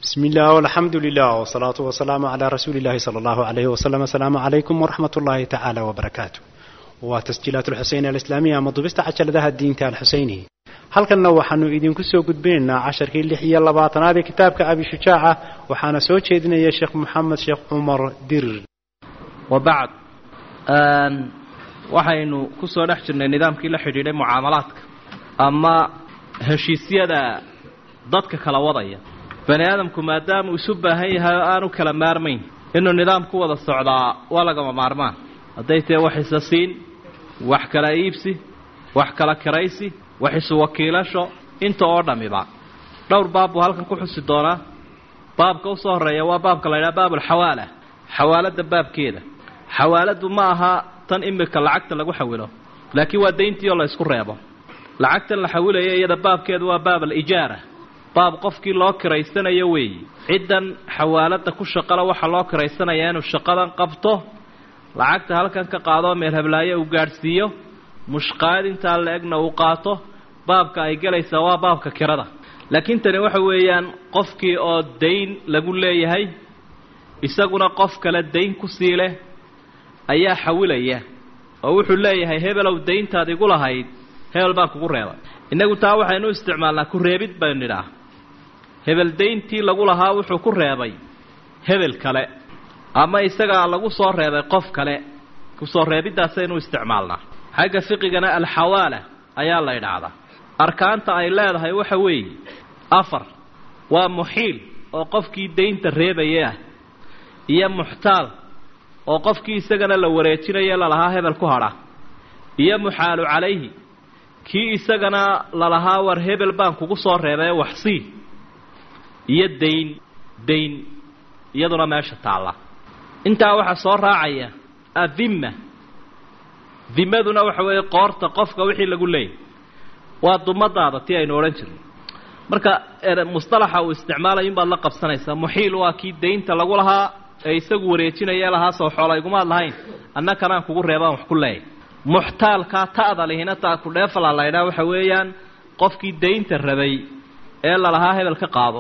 بسم الله والحمد لله والصلاة والسلام على رسول الله صلى الله عليه وسلم السلام عليكم ورحمة الله تعالى وبركاته وتسجيلات الحسين الإسلامية مضبست عشر ذا الدين تال الحسيني halkanna waxaanu idinku soo gudbinaynaa casharkii lix iyo labaatanaad ee kitaabka abi shujaaca waxaana soo jeedinaya sheekh moxamed sheekh cumar dirir wabacd waxaynu ku soo dhex jirnay nidaamkii la xidhiidhay mucaamalaadka ama heshiisyada dadka kala wadaya bani aadamku maadaamuu isu baahan yahay oo aanu kala maarmayn inuu nidaam ku wada socdaa waa lagama maarmaan hadday tahe wax isa siin wax kala iibsi wax kala kiraysi wax isu wakiilasho inta oo dhammiba dhowr baab buu halkan ku xusi doonaa baabka usoo horreeya waa baabka la ydhaha baabulxawaala xawaaladda baabkeeda xawaaladdu ma aha tan imika lacagta lagu xawilo laakiin waa dayntii oo la ysku reebo lacagtan la xawilaya iyada baabkeedu waa baab alijaara baab qofkii loo kiraysanayo weeyi ciddan xawaaladda ku shaqala waxaa loo kiraysanayaa inuu shaqadan qabto lacagta halkan ka qaadoo meel hablaayo uu gaadhsiiyo mushqaad intaa la-egna uu qaato baabka ay gelaysaa waa baabka kirada laakiin tani waxa weeyaan qofkii oo dayn lagu leeyahay isaguna qof kale dayn ku sii leh ayaa xawilaya oo wuxuu leeyahay hebelow dayntaad igu lahayd hebel baan kugu reebay innagu taa waxaynu isticmaalnaa ku reebid baynu nidhaah hebel dayntii lagu lahaa wuxuu ku reebay hebel kale ama isagaa lagu soo reebay qof kale kusoo reebiddaasaynu isticmaalnaa xagga fiqigana alxawaala ayaa la idhaahdaa arkaanta ay leedahay waxa weeye afar waa muxiil oo qofkii daynta reebaya ah iyo muxtaal oo qofkii isagana la wareejinayo lalahaa hebel ku hadha iyo muxaalu calayhi kii isagana lalahaa war hebel baan kugu soo reebay waxsii iyo dayn dayn iyaduna meesha taalla intaa waxaa soo raacaya adimma dimaduna waxa weeye qoorta qofka wixii lagu leeyay waa dumadaada tii aynu odhan jirnay marka mustalaxa uu isticmaalayo inbaad la qabsanaysaa muxiil waa kii daynta lagu lahaa ee isagu wareejinaya lahaa soo xoola igumaad lahayn annakanaan kugu reebaan wax ku leeyay muxtaalkaa ta'da lihina taa ku dheefala laydhaa waxa weeyaan qofkii daynta rabay ee lalahaa hebel ka qaado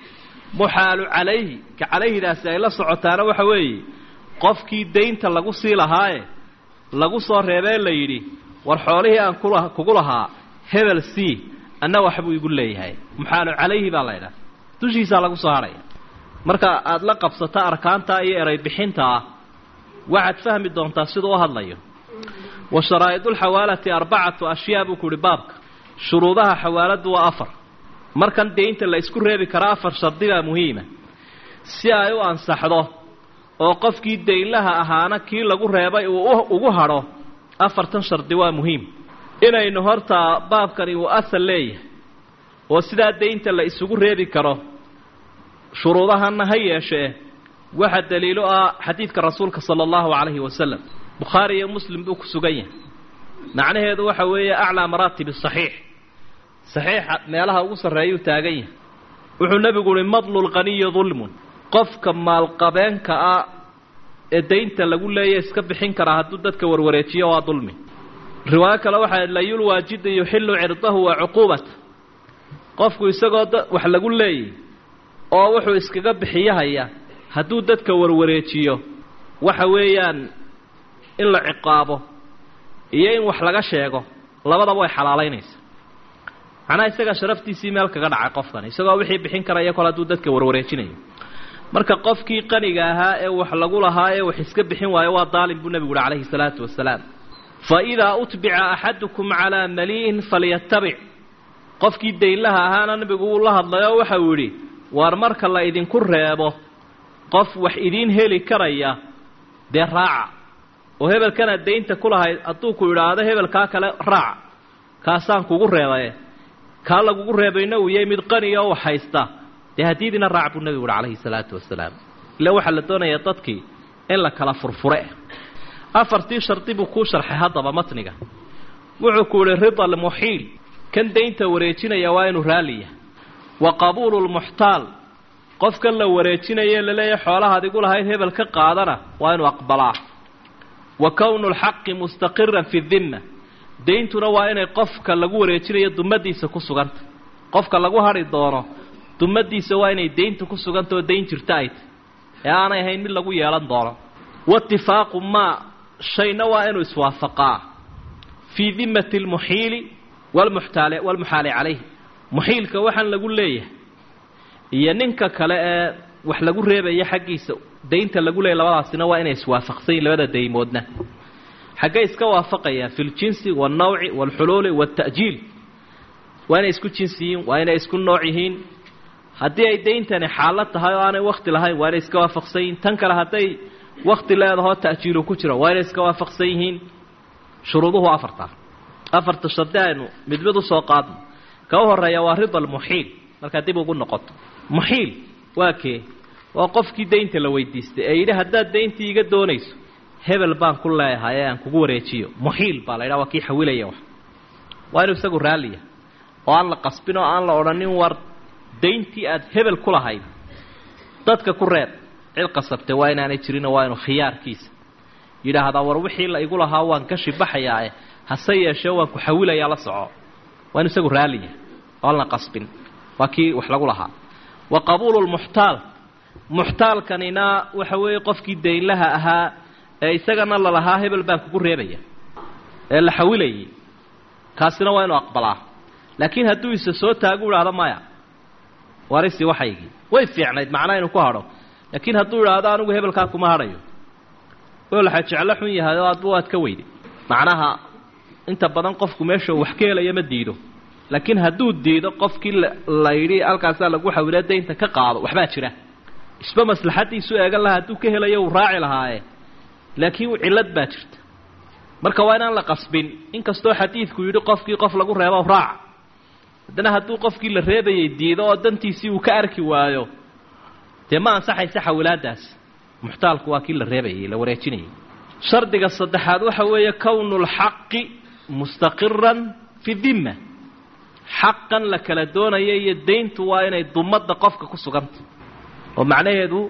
muxaalu calayhi ka calayhidaasi ay la socotaana waxa weeye qofkii daynta lagu sii lahaaye lagu soo reebee la yidhi war xoolihii aan kula kugu lahaa hebel c anna waxbuu igu leeyahay muxaalu calayhi baa laydhaha dushiisaa lagu soo hadhaya marka aada la qabsato arkaantaa iyo eray bixintaa waxaad fahmi doontaa siduu u hadlayo wa sharaa'idulxawaalati arbacatu ashyaa buu ku uhi baabka shuruudaha xawaaladdu waa afar markan daynta la isku reebi karaa afar shardi baa muhiima si ay u ansaxdo oo qofkii daynlaha ahaana kii lagu reebay uu ugu hadho afartan shardi waa muhiim inaynu hortaa baabkani uu asal leeyahay oo sidaa daynta la isugu reebi karo shuruudahanna ha yeeshee waxaa daliilo ah xadiidka rasuulka sala allahu calayhi wasalam bukhaari iyo muslim buu ku sugan yahay macnaheedu waxa weeye aclaa maraatibi saxiix saxiixa meelaha ugu sarreeyuu taagan yahay wuxuu nebigu uhi madlu lqaniyi dulmun qofka maalqabeenka ah ee daynta lagu leeya iska bixin karaa hadduu dadka warwareejiyo waa dulmi riwaayo kale waxaa layul waajida yuxillu cirdahu wa cuquubata qofku isagoo wax lagu leeyay oo wuxuu iskaga bixiyahaya hadduu dadka warwareejiyo waxa weeyaan in la ciqaabo iyo in wax laga sheego labadaba way xalaalaynaysa macnaha isagaa sharaftiisii meel kaga dhacay qofkan isagoo wixii bixin karaya kol hadduu dadka warwareejinayo marka qofkii qaniga ahaa ee wax lagu lahaa ee wax iska bixin waayo waa daalim buu nebigu uhi calayhi salaatu wasalaam fa idaa utbica axadukum calaa mali'in falyatabic qofkii daynlaha ahaana nebigu wuu la hadlayoo waxa uu yidhi waar marka la idinku reebo qof wax idiin heli karaya dee raaca oo hebelkanaad daynta ku lahayd hadduu ku idhaahdo hebelkaa kale raaca kaasaan kugu reebaye kaa lagugu reebayna uu yahay mid qaniya oo wax haysta dee hadiidina raac buu nebigu uhi calayhi salaatu wasalaam ila waxaa la doonayaa dadkii in la kala furfure afartii shardi buu kuu sharxay haddaba matniga wuxuu ku yihi rida almuxiil kan daynta wareejinaya waa inuu raaliya wa qabuulu lmuxtaal qofkan la wareejinaye laleeyahay xoolahaad igu lahayd hebel ka qaadana waa inuu aqbalaa wa kownu lxaqi mustaqiran fi dimma dayntuna waa inay qofka lagu wareejinayo dumadiisa ku suganta qofka lagu hadhi doono dumadiisa waa inay dayntu ku sugantao dayn jirta ay tahy ee aanay ahayn mid lagu yeelan doono waitifaaqu maa shayna waa inuu iswaafaqaa fii dimati lmuxiili walmuxtaali walmuxaali calayhi muxiilka waxaan lagu leeyahay iyo ninka kale ee wax lagu reebaya xaggiisa daynta lagu leeyahy labadaasina waa inay iswaafaqsan yihin labada daymoodna xaggay iska waafaqayaan fi ljinsi waalnawci waalxuluuli waalta'jiil waa inay isku jinsi yihiin waa inay isku nooc yihiin haddii ay dayntani xaalad tahay oo aanay wakti lahayn waa inay iska waafaqsan yihiin tan kale hadday wakti leedahoo ta'jiilu ku jiro waa inay iska waafaqsan yihiin shuruuduhu afarta afarta shardi aynu mid mid usoo qaadno ka u horeeya waa rida almuxiil markaa dib ugu noqoto muxiil waa kee waa qofkii daynta la weydiistay ee yidhi haddaad dayntii iga doonayso hebel baan ku leeyahay ee aan kugu wareejiyo muxiil baa la ydhaha waa kii xawilaya wax waa inuu isagu raalliya oo aan la qasbin oo aan la odhanin war dayntii aad hebel ku lahayd dadka ku reeb cid qasabtay waa inaanay jirinoo waa inuu khiyaarkiisa yidhaahdaa war wixii la igu lahaa waan ka shibaxayaae hase yeeshee waan ku xawilayaa la soco waa inu isagu raalliya oo aan la qasbin waa kii wax lagu lahaa wa qabuulu lmuxtaal muxtaalkanina waxa weeye qofkii daynlaha ahaa ee isagana lalahaa hebel baan kugu reebaya ee la xawilayay kaasina waa inuu aqbalaa laakiin hadduu isa soo taagu idhaahdo maya warisi waxaygii way fiicnayd macnaa inuu ku hadho laakiin hadduu idhaahdo anigu hebelkaa kuma hadhayo oo laxa jeclo xun yahay oo adba waad ka weyday macnaha inta badan qofku meesha wax ka helaya ma diido laakiin hadduu diido qofkii la yidhi halkaasaa lagu xawila daynta ka qaado waxbaa jira isba maslaxadiisu eegan laha hadduu ka helayo uu raaci lahaaye laakiin cillad baa jirta marka waa inaan la qasbin inkastoo xadiidku yidhi qofkii qof lagu reebo raaca haddana hadduu qofkii la reebayay diido oo dantiisii uu ka arki waayo dee ma ansaxaysa xawilaadaas muxtaalku waa kii la reebayay la wareejinayay shardiga saddexaad waxa weeye kownu lxaqi mustaqiran fi dimma xaqan la kala doonaya iyo dayntu waa inay dumadda qofka ku sugantay oo macnaheedu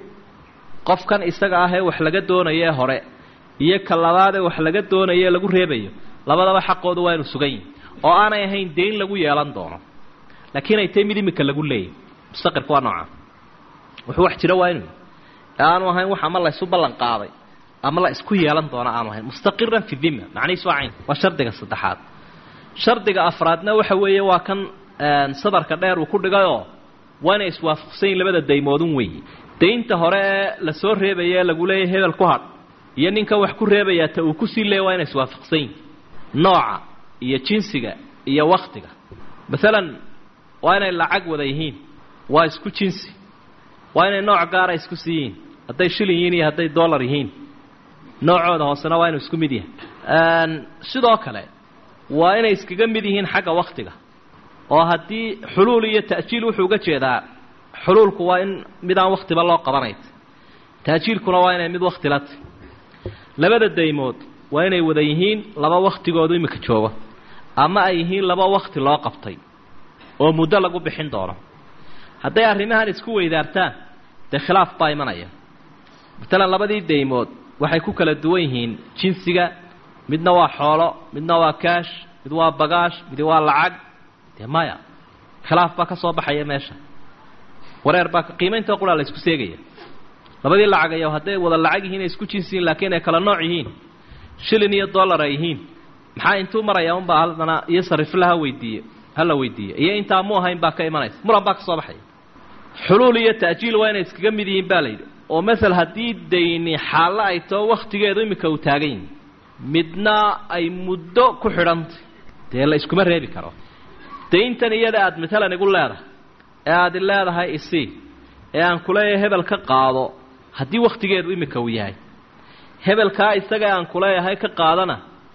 qofkan isaga ah ee wax laga doonayo ee hore iyo ka labaadee wax laga doonayo ee lagu reebayo labadaba xaqoodu waa inu sugan yihin oo aanay ahayn dayn lagu yeelan doono laakiin ay tahay mid imika lagu leeyahy mustaqirka waa nooca wuxuu wax jira waa inu ee aanu ahayn wax ama laysu ballan qaaday ama la isku yeelan doono aanu ahayn mustaqiran fi dimma macnihiis waa cayn waa shardiga saddexaad shardiga afraadna waxa weeye waa kan sadarka dheer uu ku dhigayoo waa inay iswaafaqsan yihin labada daymoodun weeye daynta hore ee lasoo reebaya ee lagu leeyahy hebel ku hadh iyo ninkan wax ku reebayaa ta uu kusii leeya waa inay iswaafaqsan yihin nooca iyo jinsiga iyo waktiga masalan waa inay lacag wada yihiin waa isku jinsi waa inay nooc gaara isku siiyiin hadday shilin yihiin iyo hadday dollar yihiin noocooda hoosena waa inuu isku mid yahay sidoo kale waa inay iskaga mid yihiin xagga waktiga oo haddii xuluul iyo ta'jiil wuxuu uga jeedaa xuluulku waa in mid aan waktiba loo qabanay ta'jiilkuna waa inay mid wakti la tahy labada daymood waa inay wada yihiin laba waktigoodu imika joogo ama ay yihiin laba wakti loo qabtay oo muddo lagu bixin doono hadday arrimahan isku weydaartaan dee khilaaf baa imanaya matalan labadii daymood waxay ku kala duwan yihiin jinsiga midna waa xoolo midna waa kaash mid waa bagaash mid waa lacag dee maya khilaaf baa ka soo baxaya meesha wareer baa qiimaynta quraa la isku seegaya labadii lacag ayo hadday wada lacag yihiin ay isku jinsiyiin laakiin ay kala nooc yihiin shilin iyo dollar ay yihiin maxaa intuu maraya unbaa haddana iyo sariflaha weydiiye hala weydiiye iyo intaa mu ahayn baa ka imanaysa muran baa ka soo baxaya xuluul iyo ta'jiil waa inay iskaga mid yihiin baa layidhi oo masel haddii dayni xaallo ay tao wakhtigeedu iminka uu taagan yihin midna ay muddo ku xidhantay dee la iskuma reebi karo dayntan iyada aada matalan igu leedahay ee aad i leedahay isii ee aan kuleeyahay hebel ka qaado haddii wakhtigeedu iminka uu yahay hebelkaa isaga aan kuleeyahay ka qaadana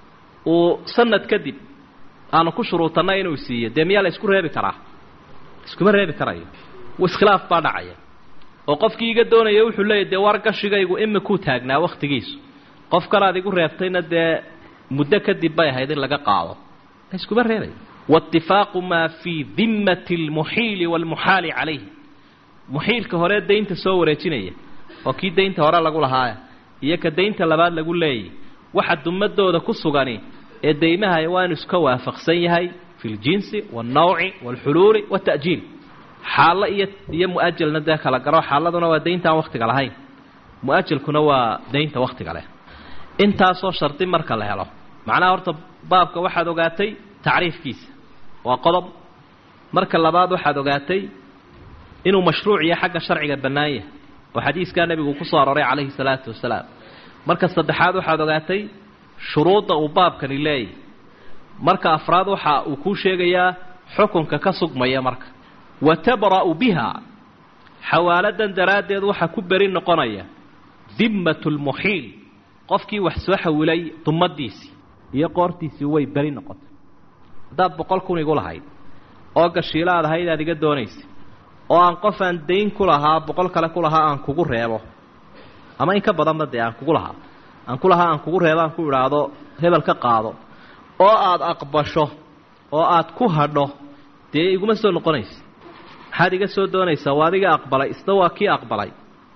uu sanad kadib aanu ku shuruutanay inuu siiyo dee miyaa la isku reebi karaa iskuma reebi karayo iskhilaaf baa dhacaya oo qofkii iga doonaya wuxuu leeyahy dee war gashigaygu imikuu taagnaa wakhtigiisu qof kalaad igu reebtayna dee muddo kadib bay ahayd in laga qaado la iskuma reebay waitifaaqu maa fii dimmati almuxiili waalmuxaali calayhi muxiilka hore daynta soo wareejinaya oo kii daynta hore lagu lahaaya iyo ka daynta labaad lagu leeyay waxa dumadooda ku sugani ee daymaha waa inu iska waafaqsan yahay fi ljinsi waalnawci waalxuluuli waalta'jiil xaallo iyo iyo mu-ajalna dee kala garo xaaladuna waa dayntaan wakhtiga lahayn mu-ajalkuna waa daynta wakhtiga leh intaasoo shardi marka la helo macnaha horta baabka waxaad ogaatay tacriifkiisa waa qodob marka labaad waxaad ogaatay inuu mashruuc iyo xagga sharciga bannaan yahay oo xadiiskaa nebigu ku soo arooray calayhi salaatu wasalaam marka saddexaad waxaad ogaatay shuruudda uu baabkani leeyahy marka afraad waxa uu kuu sheegayaa xukunka ka sugmaya marka wa tabra'u biha xawaaladan daraaddeed waxaa ku beri noqonaya dimmatu lmuxiil qofkii wax soo xawilay dumadiisii iyo qoortiisii way beri noqotay haddaad boqol kun igu lahayd oo gashiilo aad ahayd aad iga doonaysa oo aan qof aan dayn ku lahaa boqol kale ku lahaa aan kugu reebo ama in ka badanba dee aan kugu lahaa aan ku lahaa aan kugu reebo aan ku idhaahdo hebel ka qaado oo aad aqbasho oo aad ku hadho dee iguma soo noqonaysa maxaad iga soo doonaysaa waa adiga aqbalay isna waa kii aqbalay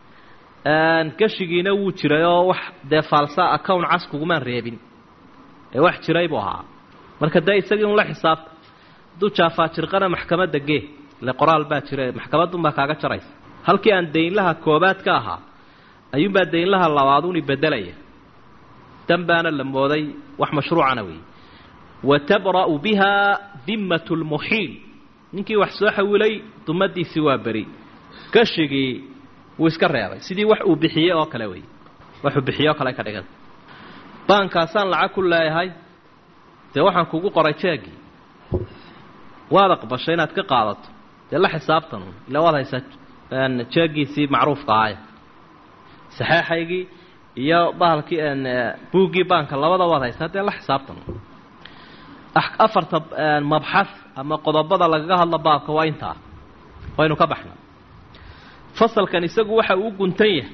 gashigiina wuu jiray oo wax dee faalsa account cas kugumaan reebin ee wax jiray buu ahaa marka dee isagii un la xisaabta hadduu jaafaajirqana maxkamadda gee ile qoraal baa jira maxkamaddunbaa kaaga jaraysa halkii aan daynlaha koobaad ka ahaa ayuunbaa daynlaha labaaduni bedelaya dan baana la mooday wax mashruucana weeye wa tabra'u biha dimmatu lmuxiil ninkii wax soo xawilay dumadiisii waa beri gashigii wuu iska reebay sidii wax uu bixiyey oo kale wey waxuu bixiyey oo kale ka dhigan baankaasaan lacag ku leeyahay dee waxaan kugu qoray jeegii waad aqbashay inaad ka qaadato dee la xisaabtan ila waad haysaa jeegiisii macruufka ahaya saxeexaygii iyo bahalkii buuggii baanka labada waad haysaa dee la xisaabtan afarta mabxath ama qodobada lagaga hadlo baabka waa intaa waynu ka baxna fasalkan isagu waxa uu guntan yahay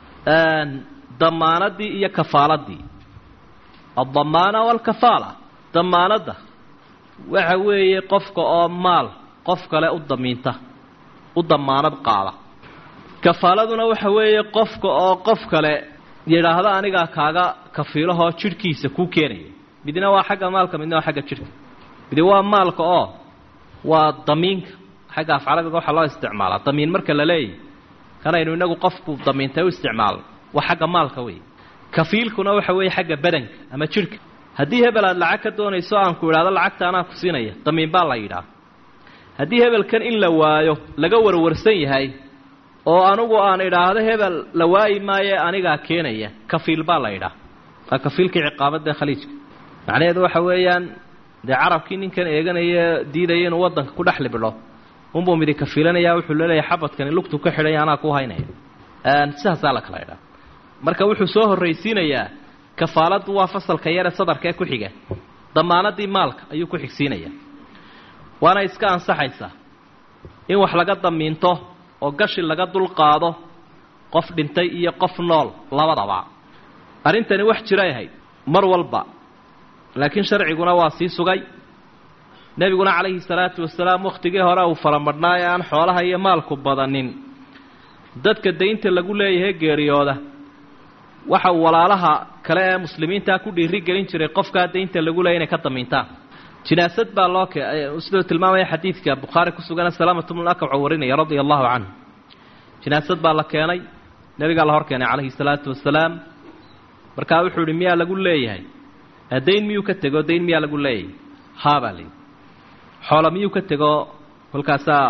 damaanadii iyo kafaaladii addamaana waalkafaala damaanadda waxa weeye qofka oo maal qof kale u damiinta u damaanad qaada kafaaladuna waxa weeye qofka oo qof kale yidhaahdo anigaa kaaga kafiilahoo jidhkiisa kuu keenaya midna waa xagga maalka midna waa xagga jidhka midi waa maalka oo waa damiinka xagga afcalabiga waxaa loo isticmaalaa damiin marka la leeyahy kanaynu inagu qofku damiintay u isticmaalo waa xagga maalka wey kafiilkuna waxa weeye xagga badanka ama jidhka haddii hebel aad lacag ka doonayso aan ku idhaahdo lacagta anaa ku siinaya damiin baa la yidhaah haddii hebelkan in la waayo laga warwarsan yahay oo anugu aan idhaahdo hebel la waayi maaye anigaa keenaya kafiil baa la yidhaah waa kafiilkii ciqaabadda khaliijka macnaheedu waxa weeyaan dee carabkii ninkan eeganaya diidaya inuu waddanka ku dhex libidho unbuu midi kafiilanaya wuxuu leeyahay xabadkani lugtu ka xidhay anaa ku haynaya sidaasaa la kala idhaa marka wuxuu soo horraysiinayaa kafaaladdu waa fasalka yare sadarka ee ku xiga damaanadii maalka ayuu ku xigsiinayaa waana iska ansaxaysaa in wax laga damiinto oo gashi laga dulqaado qof dhintay iyo qof nool labadaba arrintani wax jiray ahayd mar walba laakiin sharciguna waa sii sugay nebiguna calayhi salaatu wasalaam wakhtigii hore uu faramadhnaa ee aan xoolaha iyo maalku badanin dadka daynta lagu leeyahay geeriyooda waxa uu walaalaha kale ee muslimiintaa ku dhiiri gelin jiray qofkaa daynta lagu leeyay inay ka damiintaan jinaasad baa loo ke siduu tilmaamaya xadiidka bukhaari ku sugana salaamatu bnu akwac warinaya radia allahu canhu jinaasad baa la keenay nebigaa la hor keenay calayhi salaatu wasalaam markaa wuxuu ihi miyaa lagu leeyahay dayn miyuu ka tego dayn miyaa lagu leeyahay haa baa layidhi xoola miyuu ka tego kolkaasaa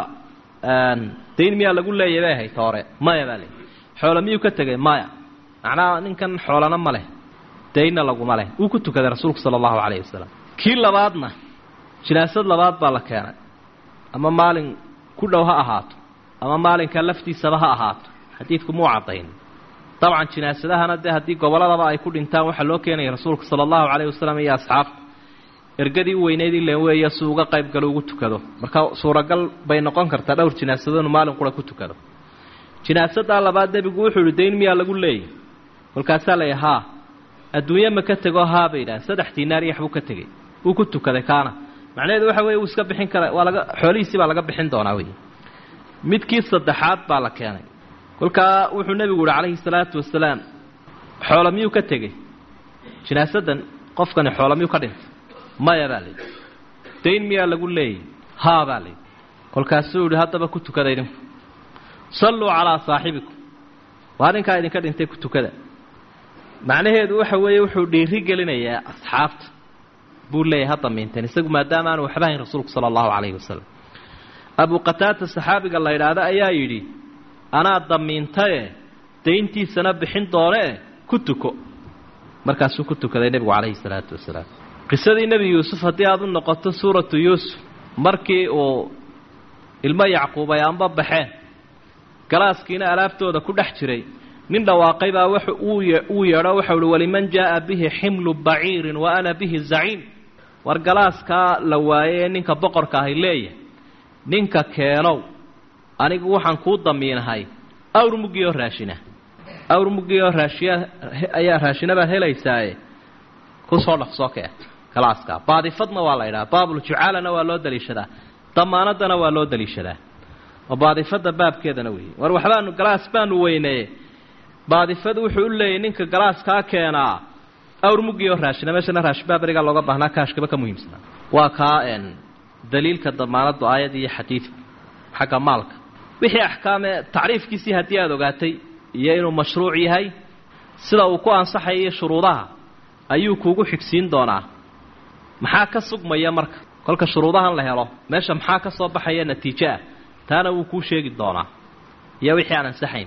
dayn miyaa lagu leeyahay bay ahayd hore maya baa layidhi xoola miyuu ka tegay maya macnaha ninkan xoolana ma leh daynna laguma leh wuu ku tukaday rasuulku sala allahu calayhi wasalam kii labaadna jinaasad labaad baa la keenay ama maalin ku dhow ha ahaato ama maalinka laftiisaba ha ahaato xadiidku muu caddayn dabcan jinaasadahana dee haddii gobolladaba ay ku dhintaan waxaa loo keenaya rasuulka sala allahu calayhi wasalam iyo asxaabta ergadii u weyneyd ilen weeye si uga qayb galo ugu tukado marka suuragal bay noqon kartaa dhowr jinaasado inu maalin qura ku tukado jinaasadaa labaad nebigu wuxuu ihi dayn miyaa lagu leeyay kolkaasaa la yidhi haa adduunye ma ka tego haa bay yidhahan saddex diinaar iyo waxbuu ka tegey wuu ku tukaday kaana macnaheedu waxa weye wuu iska bixin kara waa laga xoolihiisii baa laga bixin doonaa wey midkii saddexaad baa la keenay kolkaa wuxuu nebigu yihi calayhi salaatu wasalaam xoola miyuu ka tegey jinaasadan qofkani xoola miyuu ka dhintay maya baa layidhi dayn miyaa lagu leeyay haa baa layidhi kolkaasuu yihi haddaba ku tukada idinku salluu calaa saaxibikum waa ninkaa idinka dhintay ku tukada macnaheedu waxa weeye wuxuu dhiiri gelinayaa asxaabta buu leeyahay ha damiinteen isagu maadaama aanu waxba hayn rasuulku sala allahu calayhi wasalam abu qataata saxaabiga la yidhaahdo ayaa yidhi anaa damiintaye dayntiisana bixin doonee ku tuko markaasuu ku tukaday nebigu calayhi salaatu wasalaam qisadii nebi yuusuf haddii aada u noqoto suuratu yuusuf markii uu ilmo yacquub ay anba baxeen galaaskiina alaabtooda ku dhex jiray nin dhawaaqay baa w uu yeedho waxau uhi waliman jaa'a bihi ximlu baciirin wa ana bihi zaciim war galaaskaa la waayey ee ninka boqorka ahay leeyahay ninka keenow anigu waxaan kuu damiinahay awr muggioo raashina awr muggioo raashiya ayaa raashinabaad helaysaaye kusoo dhaqsoo kee galaaskaa baadifadna waa la idhaha baabuljucaalana waa loo daliishadaa damaanadana waa loo daliishadaa oo baadifada baabkeedana weeye war waxbaanu galaas baanu weyneeye baadifadu wuxuu u leeyahy ninka galaaskaa keenaa awr muggioo raashina meeshana raashinbaa berigaa looga baahnaa kaashkaba ka muhiimsanaa waa kaa daliilka damaanadu aayad iyo xadiidku xagga maalka wixii axkaame tacriifkiisii haddii aada ogaatay iyo inuu mashruuc yahay sida uu ku ansaxayo shuruudaha ayuu kuugu xigsiin doonaa maxaa ka sugmaya marka kolka shuruudahan la helo meesha maxaa ka soo baxaya natiijo ah taana wuu kuu sheegi doonaa iyo wixii aan ansaxayn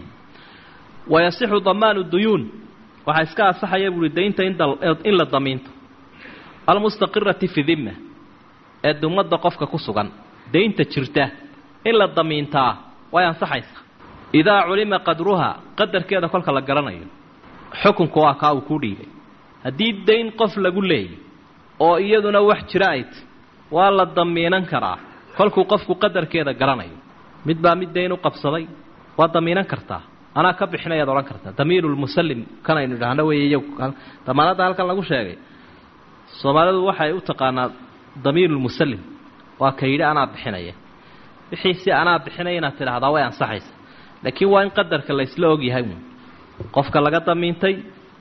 wayasixu damaanu duyuun waxaa iska ansaxaya buuhi daynta in la damiinto almustaqirati fi dimma ee dumadda qofka ku sugan daynta jirta in la damiintaa way ansaxaysaa idaa culima qadruha qadarkeeda kolka la garanayo xukunku waa kaa uu kuu dhiibay haddii dayn qof lagu leeyay oo iyaduna wax jira ay tay waa la damiinan karaa kolkuu qofku qadarkeeda garanayo mid baa mid dayn u qabsaday waa damiinan kartaa anaa ka bixinayaad odhan kartaa damiirulmusallim kanaynu idhaahno wey iyagu damaanadda halkan lagu sheegay soomaalidu waxay u taqaanaa damiirulmusallim waa ka yidhi anaa bixinaya wixii si anaa bixinaya inaad tidhaahdaa way ansaxaysa laakiin waa in qadarka laysla ogyahay uun qofka laga damiintay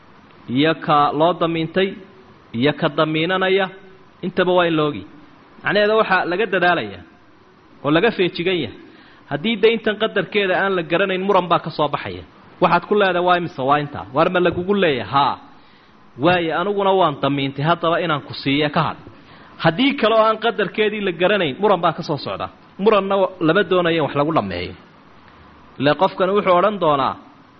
iyo ka loo damiintay iyo ka damiinanaya intaba waa in la ogyahy macnaheeda waxaa laga dadaalaya oo laga feejigan yahay haddii dayntan qadarkeeda aan la garanayn muran baa ka soo baxaya waxaad ku leedahay waa imise waa intaa waar ma lagugu leeyahay haa waaye aniguna waan damiintay haddaba inaan ku siiye ka hadh haddii kale oo aan qadarkeedii la garanayn muran baa ka soo socda muranna lama doonaya in wax lagu dhammeeyo ile qofkani wuxuu odhan doonaa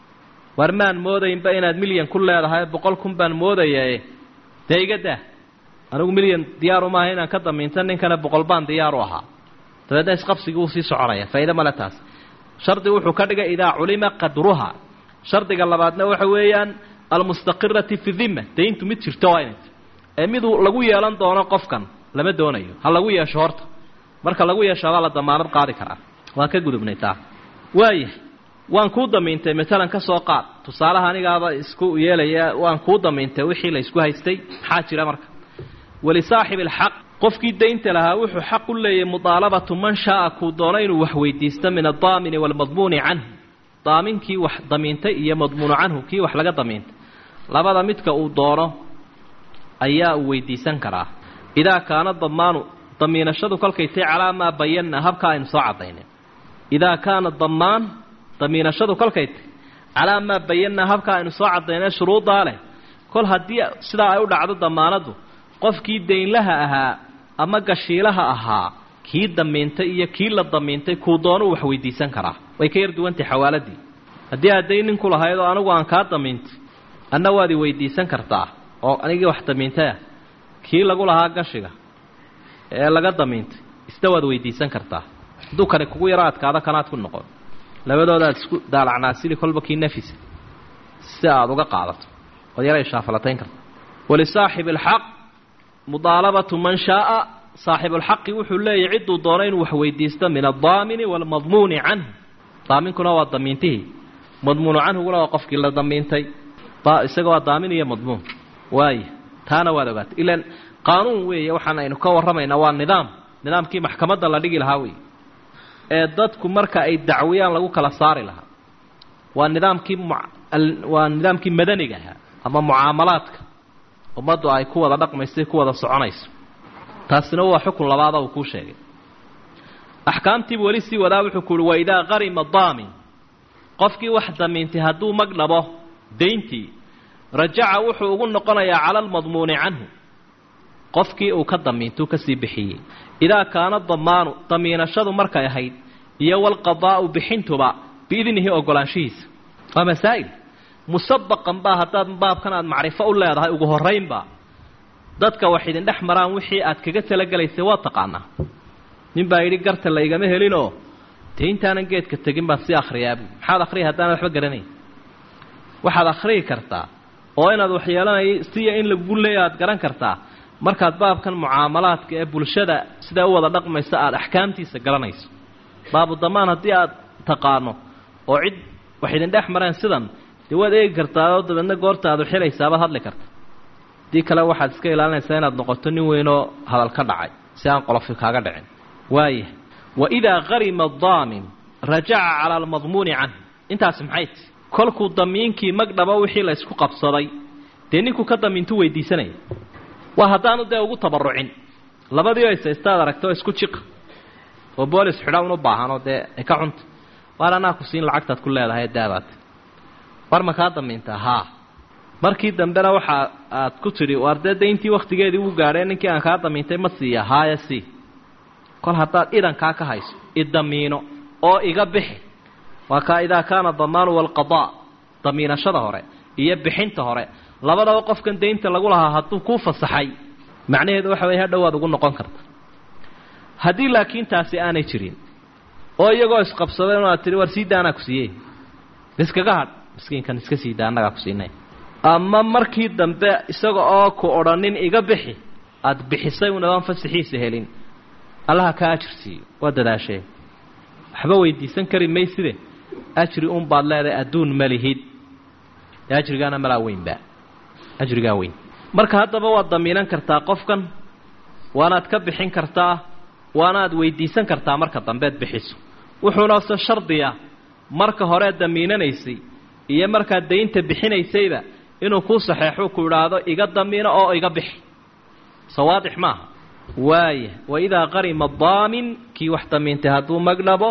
war maan moodaynba inaad milyan ku leedahay boqol kun baan moodayae dee iga dah anigu milyan diyaaru maaha inaan ka damiinta ninkana boqol baan diyaaru ahaa dabeedna isqabsigii wuu sii soconaya faa'iide male taas shardi wuxuu ka dhigay idaa culima qadruha shardiga labaadna waxa weeyaan almustaqirati fi dimma dayntu mid jirto waa inay ee miduu lagu yeelan doono qofkan lama doonayo ha lagu yeesho horta marka lagu yeeshaabaa la damaanad qaadi karaa waan ka gudubnay taa waayahay waan kuu damiintay matalan ka soo qaad tusaalaha anigaaba isku yeelaya waan kuu damiintay wixii la isku haystay maxaa jira marka walisaaxibi alxaq qofkii daynta lahaa wuxuu xaq u leeyahay mudaalabatu man shaaa kuu doono inuu wax weydiisto min addaamini waalmadmuuni canhu daaminkii wax damiintay iyo madmuunu canhu kii wax laga damiintay labada midka uu doono ayaa uu weydiisan karaa idaa kaana damaanu damiinashadu kolkay tay calaa maa bayanna habka aynu soo caddaynay idaa kaana damaan damiinashadu kolkay tay calaa maa bayanna habka aynu soo caddaynay shuruuddaa leh kol haddii sidaa ay u dhacdo damaanaddu qofkii daynlaha ahaa ama gashiilaha ahaa kii damiintay iyo kii la damiintay kuu doonuu wax weydiisan karaa way ka yar duwantay xawaaladii haddii aad dayn ninku lahayd oo anigu aan kaa damiintay anna waad i weydiisan kartaa oo anigii wax damiintayah kii lagu lahaa gashiga ee laga damiintay isna waad weydiisan kartaa hadduu kani kugu yaro adkaado kanaad ku noqon labadoodaad isku daalacnaasili kolba kii nafisa si aad uga qaadato ood yaray shaafalatayn karta walisaaxibi alxaq mudaalabatu man shaaa saaxibulxaqi wuxuu leeyahy cidduu doono inuu wax weydiisto min addaamini waalmadmuuni canhu daaminkuna waa damiintihii madmuunu canhuguna waa qofkii la damiintay isaga waa daamin iyo madmuun waaya taana waad ogaatay ilaan qaanuun weeye waxaan aynu ka warramaynaa waa nidaam nidaamkii maxkamadda la dhigi lahaa weeye ee dadku marka ay dacwiyaan lagu kala saari lahaa waa nidaamkii waa nidaamkii madaniga ahaa ama mucaamalaadka ummaddu ay ku wada dhaqmayso ku wada soconayso taasina waa xukun labaada uu kuu sheegay axkaamtiibu weli sii wadaa wuxuu ku uhi waidaa qarima daamin qofkii wax damiintay hadduu mag dhabo dayntii rajaca wuxuu ugu noqonayaa cala almadmuuni canhu qofkii uu ka damiintuu kasii bixiyey idaa kaana damaanu damiinashadu markay ahayd iyo walqadaa'u bixintuba biidnihi ogolaanshihiisa waa masaa'il musabaqan baa haddaad baabkan aad macrifo u leedahay ugu horraynba dadka wax idin dhex maraan wixii aad kaga talagelaysay waa taqaanaa nin baa yidhi garta laygama helinoo dee intaanan geedka tegin baan sii akhriyaabu maxaad akhriya haddaanad waxba garanayn waxaad akhriyi kartaa oo inaad waxyeelanay siya in lagu leeya aad garan kartaa markaad baabkan mucaamalaadka ee bulshada sidaa u wada dhaqmaysa aada axkaamtiisa garanayso baabu damaan haddii aad taqaano oo cid wax idin dhex mareen sidan dee waad eegi kartaa oo dabeedna goorta aad uxilaysaabad hadli karta haddii kale waxaad iska ilaalinaysaa inaad noqoto nin weynoo hadal ka dhacay si aan qolofi kaaga dhicin waaya waidaa qarima daamin rajaca cala almadmuuni canh intaasi maxay ti kolkuu damiinkii mag dhabo wixii la ysku qabsaday dee ninkuu ka damiintu weydiisanaya waa haddaanu dee ugu tabarucin labadii oo isaystaad aragta oo isku jiqa oo boolis xidha un u baahanoo dee ay ka cunta waar anaa ku siin lacagtaad ku leedahay daabaad war ma kaa damiintaa haa markii dambena waxa aad ku tidhi waar dee dayntii wakhtigeedii uu gaadhee ninkii aan kaa damiintay ma siiya haaya sii kol haddaad idankaa ka hayso idamiino oo iga bixi waa kaa idaa kaana damaanu walqadaa damiinashada hore iyo bixinta hore labadaba qofkan daynta lagu lahaa hadduu kuu fasaxay macnaheedu waxa weye hadhow waad ugu noqon karta haddii laakiin taasi aanay jirin oo iyagoo isqabsaday inaad tihi war sii daanaa ku siiyey iskaga hadh miskiinkan iska sii daa annagaa ku siinay ama markii dambe isaga oo ku odhanin iga bixi aada bixisay unadaan fasaxiisa helin allaha kaa ajir siiyo waa dadaashee waxba weydiisan kari mayside ajri un baad leedahay adduun malihid dee ajrigaana malaa weynba ajrigaa weyn marka haddaba waad damiinan kartaa qofkan waanaad ka bixin kartaa waanaad weydiisan kartaa marka dambeed bixiso wuxuuna se shardiya marka horeed damiinanaysay iyo markaad daynta bixinaysayba inuu kuu saxeexo ku idhaahdo iga damiino oo iga bixi sawaadix maaha waaya waidaa qarima daamin kii wax damiintay hadduu magdhabo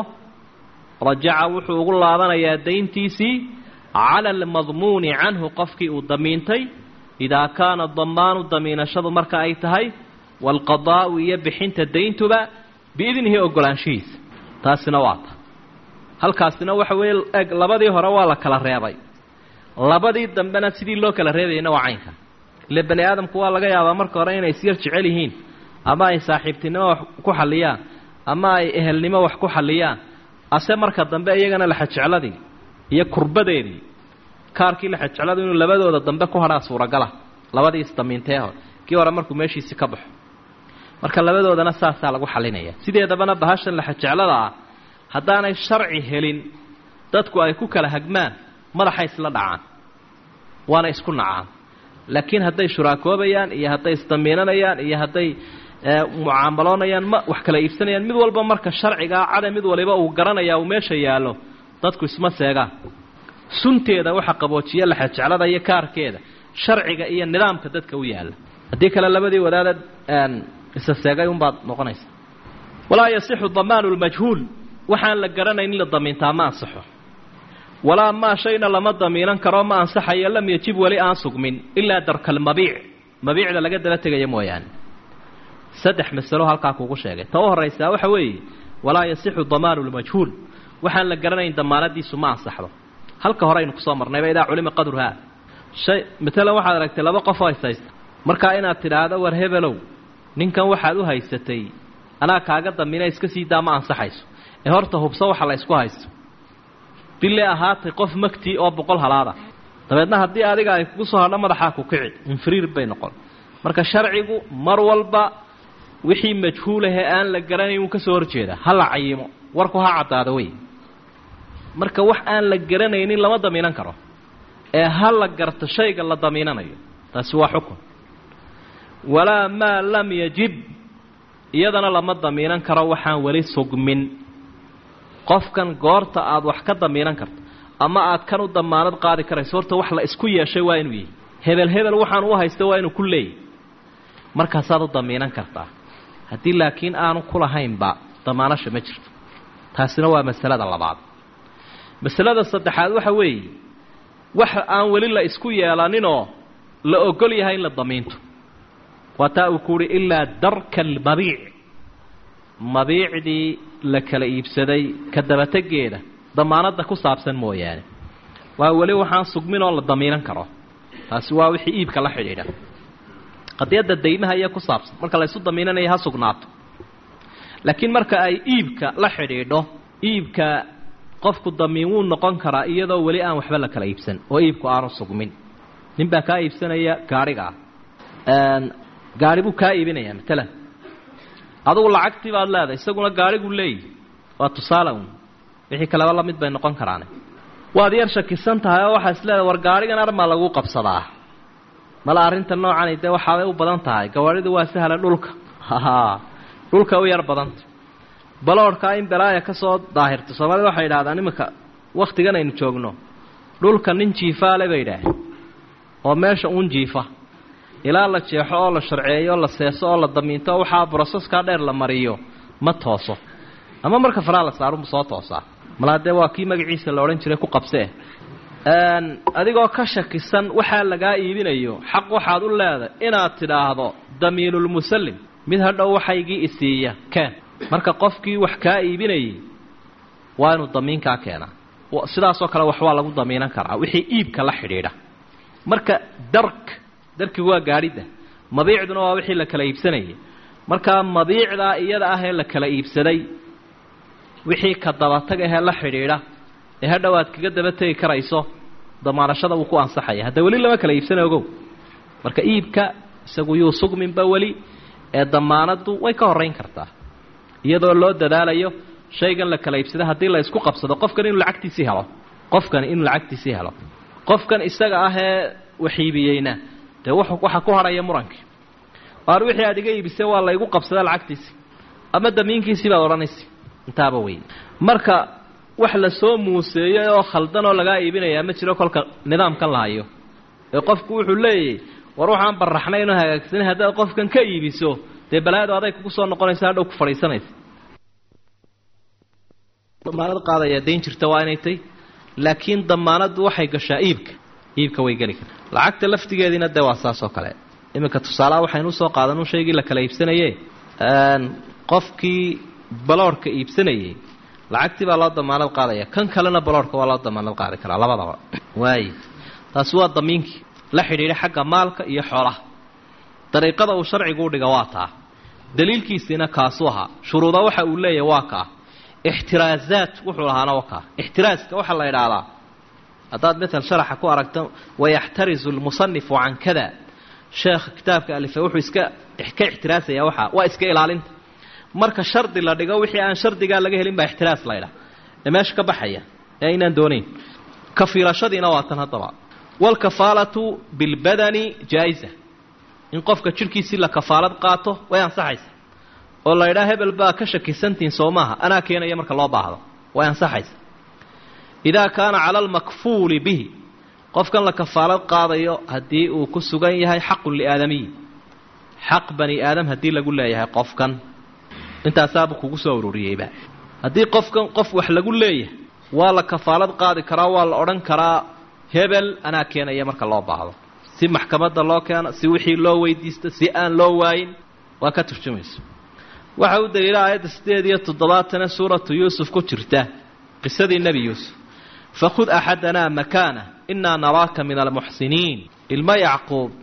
rajaca wuxuu ugu laabanayaa dayntiisii cala almadmuuni canhu qofkii uu damiintay idaa kaana damaanu damiinashadu marka ay tahay waalqadaa'u iyo bixinta dayntuba biidnihi ogolaanshihiisa taasina waa ta halkaasina waxa weeye eg labadii hore waa la kala reebay labadii dambena sidii loo kala reebayna waa caynka ile bani aadamku waa laga yaabaa marka hore inay isyar jecel yihiin ama ay saaxiibtinimo wax ku xalliyaan ama ay ehelnimo wax ku xalliyaan ase marka dambe iyagana laxajecladii iyo kurbadeedii kaarkii laxajecladu inuu labadooda dambe ku hadhaa suuragala labadii isdamiintee hore kii hore markuu meeshiisi ka baxo marka labadoodana saasaa lagu xalinaya sideedabana bahashan laxajeclada ah haddaanay sharci helin dadku ay ku kala hagmaan madaxay isla dhacaan waana isku nacaan laakiin hadday shuraakoobayaan iyo hadday isdamiinanayaan iyo hadday mucaamaloonayaan ma wax kala iibsanayaan mid walba marka sharcigaa cada mid waliba uu garanaya uu meesha yaallo dadku isma seegaan sunteeda waxa qaboojiya laxajeclada iyo kaarkeeda sharciga iyo nidaamka dadka u yaalla haddii kale labadii wadaadad isa seegay unbaad noqonaysa walaa yasixu damaanu lmajhuul waxaan la garanayn in la damiintaa ma ansaxo walaa maa shayna lama damiinan karo ma ansaxayo lam yajib weli aan sugmin ilaa darkalmabiic mabiicda laga daba tegaya mooyaane saddex masalo halkaa kuugu sheegay ta u horraysaa waxa weeye walaa yasixu damaanu lmajhuul waxaan la garanayn damaanadiisu ma ansaxdo halka hore aynu kusoo marnayba idaa culima qadruhaa shay matalan waxaad aragtay laba qof oo ishaysta markaa inaad tidhaahdo war hebelow ninkan waxaad u haysatay anaa kaaga damiina iska sii daa ma ansaxayso ee horta hubso waxa la ysku haysto bille ahaatay qof magtii oo boqol halaada dabeedna haddii adiga ay kugu soo hadho madaxaa ku kici infriir bay noqon marka sharcigu mar walba wixii majhuulahee aan la garanayn wuu ka soo horjeedaa ha la cayimo warku ha caddaado wey marka wax aan la garanaynin lama damiinan karo ee ha la garto shayga la damiinanayo taasi waa xukun walaa maa lam yajib iyadana lama damiinan karo waxaan weli sugmin qofkan goorta aada wax ka damiinan karto ama aad kan u damaanad qaadi karayso horta wax la isku yeeshay waa inuu yihi hebel hebel waxaan u haysta waa inuu ku leeyahy markaasaad u damiinan kartaa haddii laakiin aanu ku lahaynba damaanasha ma jirto taasina waa masalada labaad masalada saddexaad waxa weeye wax aan weli la isku yeelaninoo la ogol yahay in la damiinto waa taa uu ku uhi ilaa darka almabiic mabiicdii la kala iibsaday ka dabategeeda damaanadda ku saabsan mooyaane waa weli waxaan sugmin oo la damiinan karo taasi waa wixii iibka la xidhiidha qadiyadda daymaha iyo ku saabsan marka la ysu damiinanayo ha sugnaato laakiin marka ay iibka la xidhiidho iibka qofku damiin wuu noqon karaa iyadoo weli aan waxba la kala iibsan oo iibku aanu sugmin nin baa kaa iibsanaya gaadhiga ah gaadhi buu kaa iibinayaa matalan adugu lacagtii baad leedahay isaguna gaadhiguu leeyihi waa tusaale un wixii kaleba la mid bay noqon karaane waad yar shakisan tahay oo waxaa is leedahay war gaadhigan armaa lagu qabsadaa mala arrinta noocani dee waxaabay u badan tahay gawaadhidu waa sahla dhulka haha dhulka u yar badanta baloodhkaa in balaaya ka soo daahirto soomaalida waxay idhahdaan iminka wakhtigan aynu joogno dhulka nin jiifaale bay idhaaheen oo meesha uun jiifa ilaa la jeexo oo la sharceeyo la seeso oo la damiinto waxaa broseskaa dheer la mariyo ma tooso ama marka faraa la saarunbu soo toosaa malaa dee waa kii magaciisa la odhan jiray ku qabsee adigoo ka shakisan waxaa lagaa iibinayo xaq waxaad u leedahay inaad tidhaahdo damiinulmusallim mid hadhow waxaygii isiiya keen marka qofkii wax kaa iibinayay waa inuu damiinkaa keenaa sidaasoo kale wax waa lagu damiinan karaa wixii iibka la xidhiidha marka dark darkigu waa gaadhidda mabiicduna waa wixii la kala iibsanayay markaa mabiicdaa iyada ah ee la kala iibsaday wixii ka dabatag ahee la xidhiidha ee hadhow aad kaga daba tegi karayso damaanashada wuu ku ansaxaya hadda weli lama kala iibsana ogow marka iibka isagu yuu sugminba weli ee damaanaddu way ka horrayn kartaa iyadoo loo dadaalayo shaygan la kala iibsada haddii la isku qabsado qofkan inuu lacagtiisii helo qofkan inuu lacagtiisii helo qofkan isaga ah ee wax iibiyeyna dee w waxaa ku hadhaya murankii waar wixii aad iga iibisay waa laygu qabsada lacagtiisii ama damiinkiisii baad odhanaysa intaaba wey marka wax la soo muuseeyey oo khaldan oo lagaa iibinayaa ma jiro kolka nidaamkan la hayo ee qofku wuxuu leeyahy war waxaan baraxnay inoo hagaagsanin haddaad qofkan ka iibiso dee balaadu aday kugu soo noqonaysa hadhow ku fadhiisanaysa damaanad qaadayaa dayn jirta waa inay tay laakiin damaanaddu waxay gashaa iibka iibka way geli karta lacagta laftigeediina dee waa saas oo kale iminka tusaalaha waxaynu usoo qaadan shaygii la kala iibsanaye qofkii baloorhka iibsanayay lacagtii baa loo damaanad qaadaya kan kalena baloorhka waa loo damaanad qaadi karaa labadaba waay taasi waa damiinkii la xidhiidha xagga maalka iyo xoolaha dariiqada uu sharcigu u dhiga waa taa daliilkiisiina kaasuu ahaa shuruuda waxa uu leeyahay waa kaa ixtiraazaat wuxuu lahaana waa kaa ixtiraaska waxaa la idhaahdaa haddaad matal sharaxa ku aragto wayaxtarizu lmusanifu can kada sheekha kitaabka alife wuxuu iska ka ixtiraasaya waxaa waa iska ilaalinta marka shardi la dhigo wixii aan shardigaa laga helin baa ixtiraas la ydhaha ee meesha ka baxaya ee inaan doonayn kafiilashadiina waa tan haddaba waalkafaalatu bilbadani jaa-isa in qofka jidhkiisii la kafaalad qaato way ansaxaysa oo la ydhaha hebel baa ka shakisantihin soo maaha anaa keenaya marka loo baahdo way ansaxaysa idaa kaana cala almakfuuli bihi qofkan la kafaalad qaadayo haddii uu ku sugan yahay xaqun liaadamiyi xaq bani aadam haddii lagu leeyahay qofkan intaasaabuu kugu soo ururiyeyba haddii qofkan qof wax lagu leeyahay waa la kafaalad qaadi karaa waa la odhan karaa hebel anaa keenaya marka loo baahdo si maxkamadda loo keeno si wixii loo weydiisto si aan loo waayin waa ka turjumayso waxa u daliila aayadda siddeed iyo toddobaatana suuratu yuusuf ku jirta qisadii nebi yuusuf fakhud axadanaa makaana innaa naraaka min almuxsiniin ilmo yacquub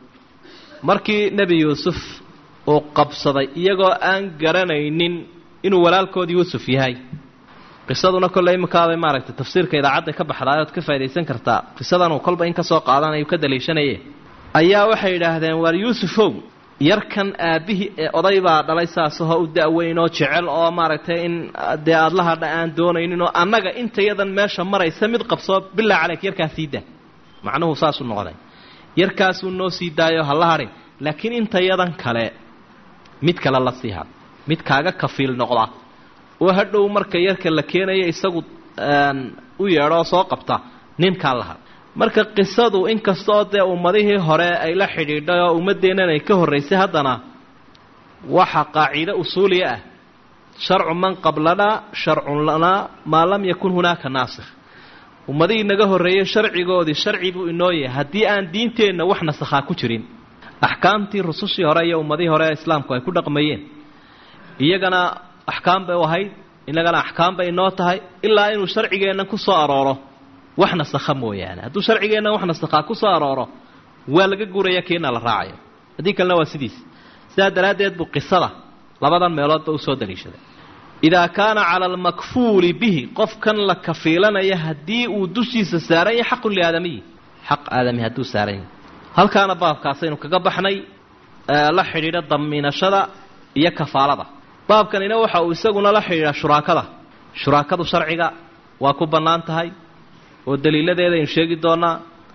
markii nebi yuusuf uu qabsaday iyagoo aan garanaynin inuu walaalkood yuusuf yahay qisaduna kolley iminkaabay maaragtay tafsiirka idaacadda ka baxdaay ood ka faa'idaysan kartaa qisadanuu kolba in ka soo qaadanayu ka daliishanaye ayaa waxay yidhaahdeen waar yuusufow yarkan aabbihii ee oday baa dhalay saasahoo u da-weyn oo jecel oo maaragtay in dee aada la hadha aan doonaynin oo annaga intayadan meesha maraysa mid qabsoo bilaa caleyk yarkaa sii daa macnuhu saasuu noqday yarkaasuu noo sii daayo ha la hadhin laakiin intayadan kale mid kale la sii had mid kaaga kafiil noqda oo hadhow marka yarka la keenaya isagu u yeedho oo soo qabta ninkaa la had marka qisadu inkastaoo dee ummadihii hore ay la xidhiidhay oo ummaddeennan ay ka horraysay haddana waxa qaaciide usuuliya ah sharcu man qablanaa sharcun lanaa maa lam yakun hunaaka naasikh ummadihii naga horreeyey sharcigoodii sharci buu inoo yahay haddii aan diinteenna wax nasakhaa ku jirin axkaamtii rusushii hore iyo ummadihii hore ee islaamku ay ku dhaqmayeen iyagana axkaam bay u ahayd innagana axkaam bay inoo tahay ilaa inuu sharcigeenna ku soo arooro wax nasakha mooyaane hadduu sharcigeenna wax nasakhaa ku soo arooro waa laga guraya kiina la raacayo haddii kalena waa sidiis sidaa daraaddeed buu qisada labadan meeloodba usoo daliishaday idaa kaana cala almakfuuli bihi qofkan la kafiilanaya haddii uu dushiisa saaran yahay xaqun liaadamiyi xaq aadami hadduu saaran yahay halkaana baabkaasaynu kaga baxnay la xidhiidha damiinashada iyo kafaalada baabkanina waxa uu isaguna la xidhiidhaa shuraakada shuraakadu sharciga waa ku bannaan tahay oo daliiladeeda aynu sheegi doonaa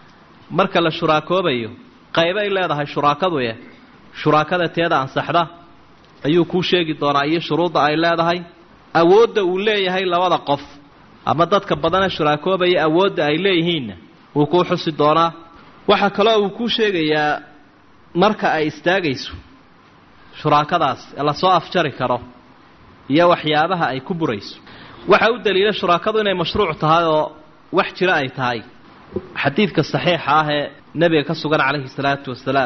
marka la shuraakoobayo qaybay leedahay shuraakaduye shuraakada teeda ansaxda ayuu kuu sheegi doonaa iyo shuruudda ay leedahay awoodda uu leeyahay labada qof ama dadka badane shuraakoobaya awoodda ay leeyihiinna wuu kuu xusi doonaa waxaa kaloo uu kuu sheegayaa marka ay istaagayso shuraakadaas ee lasoo afjari karo iyo waxyaabaha ay ku burayso waxaa u daliila shuraakadu inay mashruuc tahay oo wax jiro ay tahay xadiidka saxiixa ah ee nebiga ka sugan calayhi salaatu wasalaam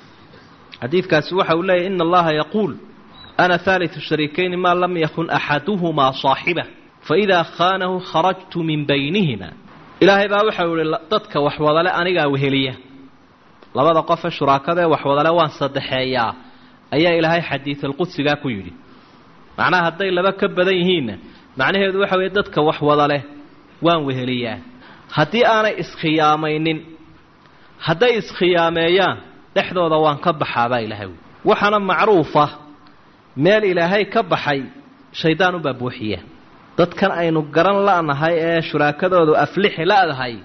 xadiidkaasi waxa uu leeyahy ina allaha yaquul ana haalitu shariikayni maa lam yakun axaduhumaa saaxibah faidaa khaanahu kharajtu min baynihima ilaahay baa waxau ihi dadka waxwadale anigaa weheliya labada qofe shuraakadaee waxwadale waan saddexeeyaa ayaa ilaahay xadiidalqudsigaa ku yidhi macnaha hadday laba ka badan yihiinna macnaheedu waxa weeye dadka waxwadaleh waan weheliyaa haddii aanay iskhiyaamaynin hadday iskhiyaameeyaan dhexdooda waan ka baxaabaa ilaahay wy waxaana macruufa meel ilaahay ka baxay shaydaan ubaa buuxiya dadkan aynu garan la'nahay ee shuraakadoodu aflixi la'dahay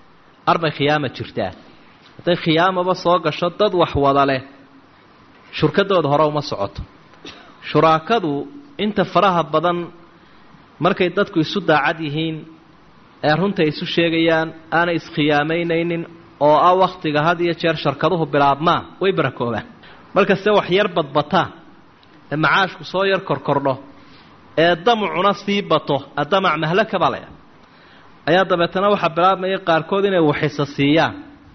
arbay khiyaama jirtaa hadday khiyaamaba soo gasho dad wax wada leh shurkadooda hore uma socoto shuraakadu inta faraha badan markay dadku isu daacad yihiin ee runta isu sheegayaan aanay iskhiyaamaynaynin oo ah wakhtiga had iyo jeer sharkaduhu bilaabmaan way barakoobaan markaste wax yar badbataan ee macaashku soo yar korkordho ee damcuna sii bato adamac mahlaka baa laya ayaa dabeetana waxaa bilaabmaya qaarkood inay waxisa siiyaan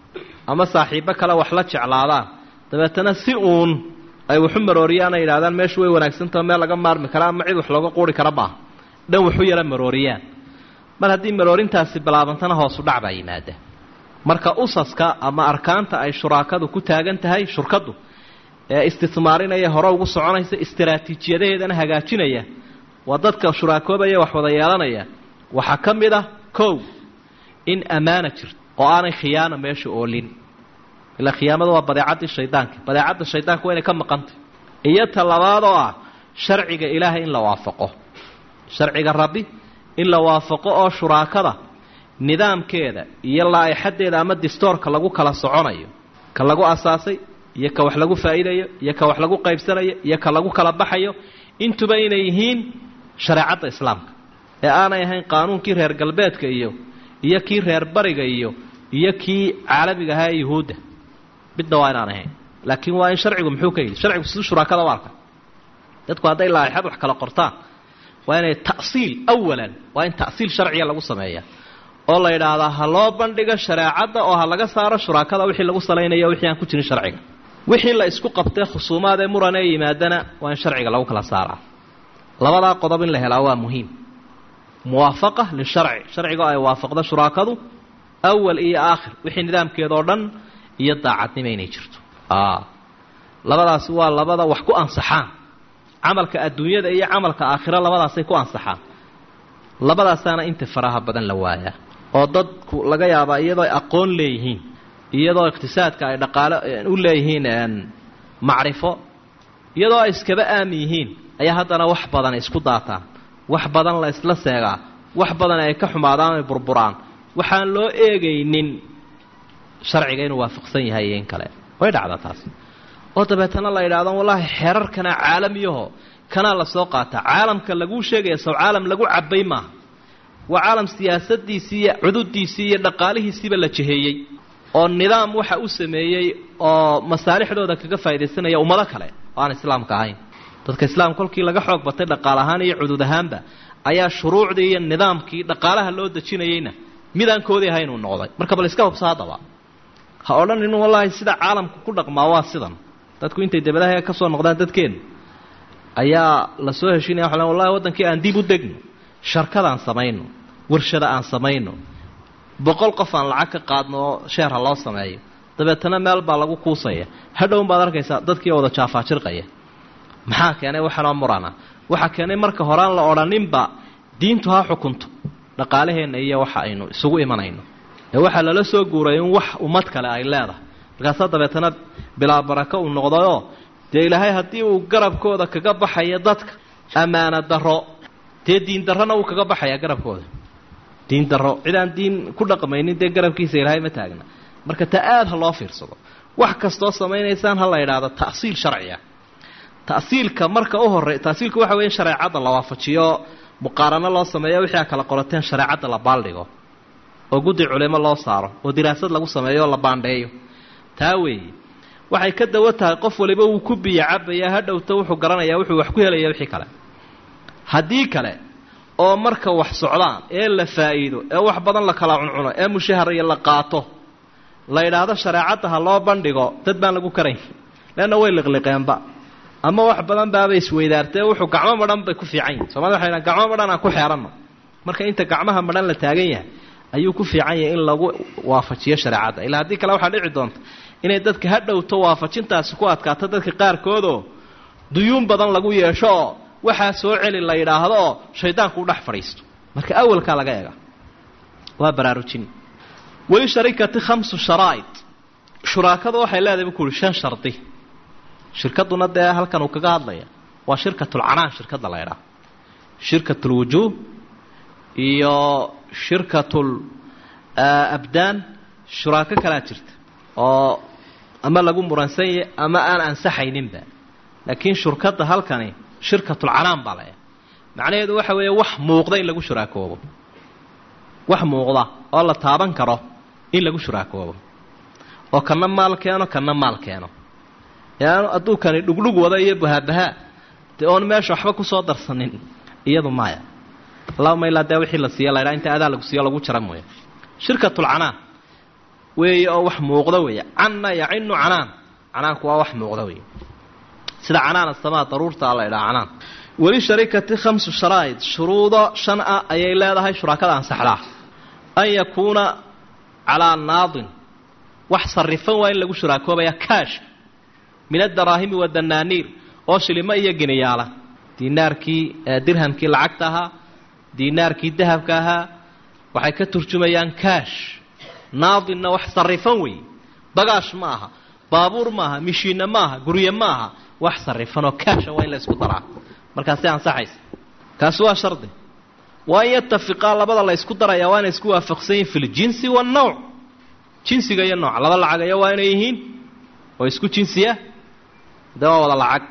ama saaxiibbo kale wax la jeclaadaan dabeetana si uun ay waxu marooriyaan ay yidhahdaan meeshu way wanaagsantaho meel laga maarmi kara ama cid wax looga quuri kara maaha dhan waxu yara marooriyaan mar haddii maroorintaasi bilaabantana hoosu dhac baa yimaada marka usaska ama arkaanta ay shuraakadu ku taagan tahay shurkadu ee istismaarinaya hore ugu soconaysa istaraatiijiyadaheedana hagaajinaya waa dadka shuraakoobaya wax wada yeelanaya waxaa ka mid ah kow in ammaana jirto oo aanay khiyaana meesha oolin ilaa khiyaamada waa badeecaddii shaydaanka badeecadda shaydaanka waa inay ka maqantay iyo ta labaad oo ah sharciga ilaahay in la waafaqo sharciga rabbi in la waafaqo oo shuraakada nidaamkeeda iyo laa-ixadeeda ama distoorka lagu kala soconayo ka lagu asaasay iyo ka wax lagu faa'iidayo iyo ka wax lagu qaybsanayo iyo ka lagu kala baxayo intuba inay yihiin shareecadda islaamka ee aanay ahayn qaanuunkii reer galbeedka iyo iyo kii reer bariga iyo iyo kii caalamiga ahaa ee yuhuudda midna waa inaan ahayn laakiin waa in sharcigu muxuu ka yidhi sharcigu siduu shuraakada u arka dadku hadday laaixad wax kala qortaan waa inay ta'siil awalan waa in ta'siil sharciga lagu sameeya oo la yidhaahdaa ha loo bandhigo shareecadda oo ha laga saaro shuraakada wixii lagu salaynayo wixii aan ku jirin sharciga wixii la isku qabtee khusuumaad ee muran ee yimaadana waa in sharciga lagu kala saaraa labadaa qodob in la helaa waa muhiim muwaafaqa lisharci sharciga ay waafaqdo shuraakadu awal iyo aakhir wixii nidaamkeeda oo dhan iyo daacadnimo inay jirto labadaasi waa labada wax ku ansaxaan camalka adduunyada iyo camalka aakhiro labadaasay ku ansaxaan labadaasaana inta faraha badan la waayaa oo dadku laga yaabaa iyadoo ay aqoon leeyihiin iyadoo iqtisaadka ay dhaqaalo u leeyihiin macrifo iyadoo ay iskaba aami yihiin ayaa haddana wax badan isku daataan wax badan la isla seegaa wax badan ay ka xumaadaan ay burburaan waxaan loo eegaynin sharciga inuu waafaqsan yahay iyo in kale way dhacdaa taasi oo dabeetana la yidhaahdo wallaahi xeerarkana caalamiyaho kanaa la soo qaataa caalamka laguu sheegaya sow caalam lagu cabay maaha waa caalam siyaasadiisii iyo cududiisii iyo dhaqaalihiisiiba la jeheeyey oo nidaam waxa u sameeyey oo masaalixdooda kaga faaidaysanaya ummado kale oo aan islaamka ahayn dadka islaamka kolkii laga xoog batay dhaqaal ahaan iyo cudud ahaanba ayaa shuruucdii iyo nidaamkii dhaqaalaha loo dejinayeyna midaan koodii ahayn uu noqday marka bal iska hubsa haddaba ha odhanin wallaahi sida caalamku ku dhaqmaa waa sidan dadku intay dabadaha ka soo noqdaan dadkeenu ayaa la soo heshinaya waxa wallahi waddankii aan dib u degno sharkadaan samayno warshada aan samayno boqol qof aan lacag ka qaadno oo sheerha loo sameeyo dabeetana meel baa lagu kuusaya hadhown baad arkaysaa dadkii wada jaafaajirqaya maxaa keenay waxanoo murana waxaa keenay marka horeaan la odhaninba diintu ha xukunto dhaqaalaheenna iyo waxa aynu isugu imanayno ee waxaa lala soo guuray in wax ummad kale ay leedahay markaasaa dabeetana bilaa barako uu noqdayoo dee ilaahay haddii uu garabkooda kaga baxayo dadka ammaano darro dee diin darrona uu kaga baxayaa garabkooda diin darro cid aan diin ku dhaqmaynin dee garabkiisa ilaahay ma taagna marka ta aada ha loo fiirsado wax kastoo samaynaysaan ha la yidhaahdo ta'siil sharciya ta'siilka marka u horey ta'siilku waxa weya in shareecadda la waafajiyo muqaarano loo sameeyo wixii a kala qorateen shareecadda la baaldhigo oo guddi culimo loo saaro oo diraasad lagu sameeyo oo la baandheeyo taa weeye waxay ka dawo tahay qof waliba wuu ku biyo cabaya ha dhowto wuxuu garanayaa wuxuu wax ku helaya wixii kale haddii kale oo marka wax socdaan ee la faa'iido ee wax badan la kala cuncuno ee mushahar iyo la qaato la yidhaahdo shareecadda ha loo bandhigo dad baan lagu karayn leanna way liqliqeenba ama wax badan baabay isweydaartee wuxuu gacmo madhan bay ku fiican yihin somalida waxay dhahan gacmo madhan aan ku xeeranno marka inta gacmaha madhan la taagan yahay ayuu ku fiican yahay in lagu waafajiyo shareecadda ilaa haddii kale waxaa dhici doonta inay dadka ha dhowto waafajintaasi ku adkaato dadka qaarkoodoo duyuun badan lagu yeesho oo waxaa soo celi la yidhaahdo oo shaydaanku u dhex fadhiisto marka awalkaa laga eega waa baraarujin weli sharikati khamsu sharaa'id shuraakadu waxay leedahay buu ku uhi shan shardi shirkadduna dee halkan uu kaga hadlaya waa shirkatulcanaan shirkadda la ydhaah shirkatulwujuuh iyo shirkatul abdaan shuraako kalaa jirta oo ama lagu muransan yahy ama aan ansaxayninba laakiin shurkadda halkani shirkatulcanaan baa laydhaha macnaheedu waxa weeye wax muuqda in lagu shuraakoobo wax muuqda oo la taaban karo in lagu shuraakoobo oo kana maal keeno kana maal keeno yaanu hadduu kani dhugdhug wada iyo bahabahaa dee oon meesha waxba kusoo darsanin iyadu maya allahuma ilaa dee wixii la siiya la ydhaha inta adaa lagu siiyo lagu jara mooya shirkatulcanaan weeye oo wax muuqda weeye canna yacinu canaan canaanku waa wax muuqda weeye sida canaan asamaa daruurtaa la ydhaha canaan weli sharikati khamsu sharaa'id shuruudo shan ah ayay leedahay shuraakada ansaxdaa an yakuuna calaa naadin wax sarifan waa in lagu shuraakoobaya kaash min adaraahimi wadanaaniir oo shilimo iyo geniyaala diinaarkii dirhamkii lacagta ahaa diinaarkii dahabka ahaa waxay ka turjumayaan kaash naadinna wax sarifan weeye bagaash ma aha baabuur maaha mishiinna ma aha gurye ma aha wax sarifan oo kaasha waa in la isku daraa markaasi ansaxaysa kaasi waa shardi waa in yatafiqaa labada la ysku darayaa waa inay isku waafaqsan yihin fi ljinsi waannawc jinsiga iyo nooca laba lacagaya waa inay yihiin oo isku jinsiya dee waa wada lacag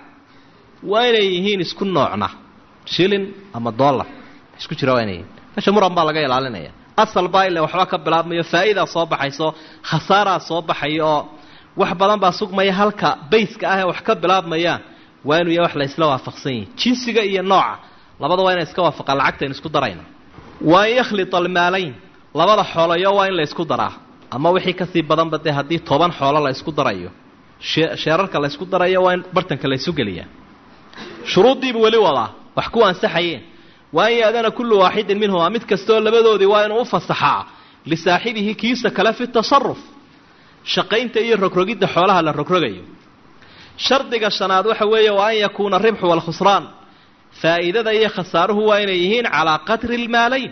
waa inay yihiin isku noocna shilin ama dollar isku jira waa inay yihiin meesha muran baa laga ilaalinaya asal baa ile waxba ka bilaabmayo faa'idaa soo baxayso khasaaraa soo baxaya oo wax badan baa sugmaya halka bayska ah ee wax ka bilaabmayaan waa inuu yahay wax la isla waafaqsan yihin jinsiga iyo nooca labada waa inay iska waafaqaan lacagta aynu isku darayna waa in yakhlita almaalayn labada xoolayo waa in la ysku daraa ama wixii kasii badanba dee haddii toban xoolo la ysku darayo sheerarka la ysku darayo waa in bartanka la ysu geliyaa shuruuddiibu weli wadaa wax ku ansaxayeen waa in yaadana kullu waaxidin minhumaa mid kastaoo labadoodii waa inuu u fasaxaa lisaaxibihi kiisa kale fi tasaruf shaqaynta iyo rogrogidda xoolaha la rogrogayo shardiga shanaad waxa weeye waa an yakuuna aribxu waalkhusraan faa'iidada iyo khasaaruhu waa inay yihiin calaa qadri lmaalayn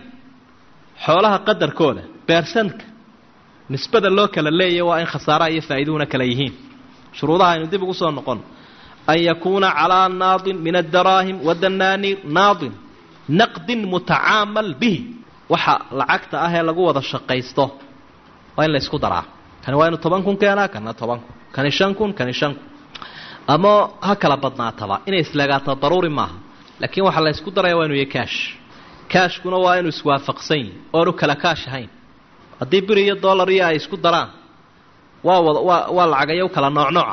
xoolaha qadarkooda beersanka nisbada loo kala leeyahy waa in khasaaraha iyo faa'iiduhuna kala yihiin shuruudaha aynu dib ugu soo noqon an yakuuna calaa naadin min addaraahim wadanaaniir naadin naqdin mutacaamal bihi waxa lacagta ah ee lagu wada shaqaysto waa in la ysku daraa kani waa inu toban kun keenaa kana toban kun kani shan kun kani shan kun ama ha kala badnaataba inay isleegaato daruuri maaha laakiin waxaa la ysku daraya waa inu yahy kaash kaashkuna waa inuu iswaafaqsan yihi oonu kala kaash ahayn haddii biri iyo dollar iyo ay isku daraan waa wada waa waa lacagayo kala nooc nooca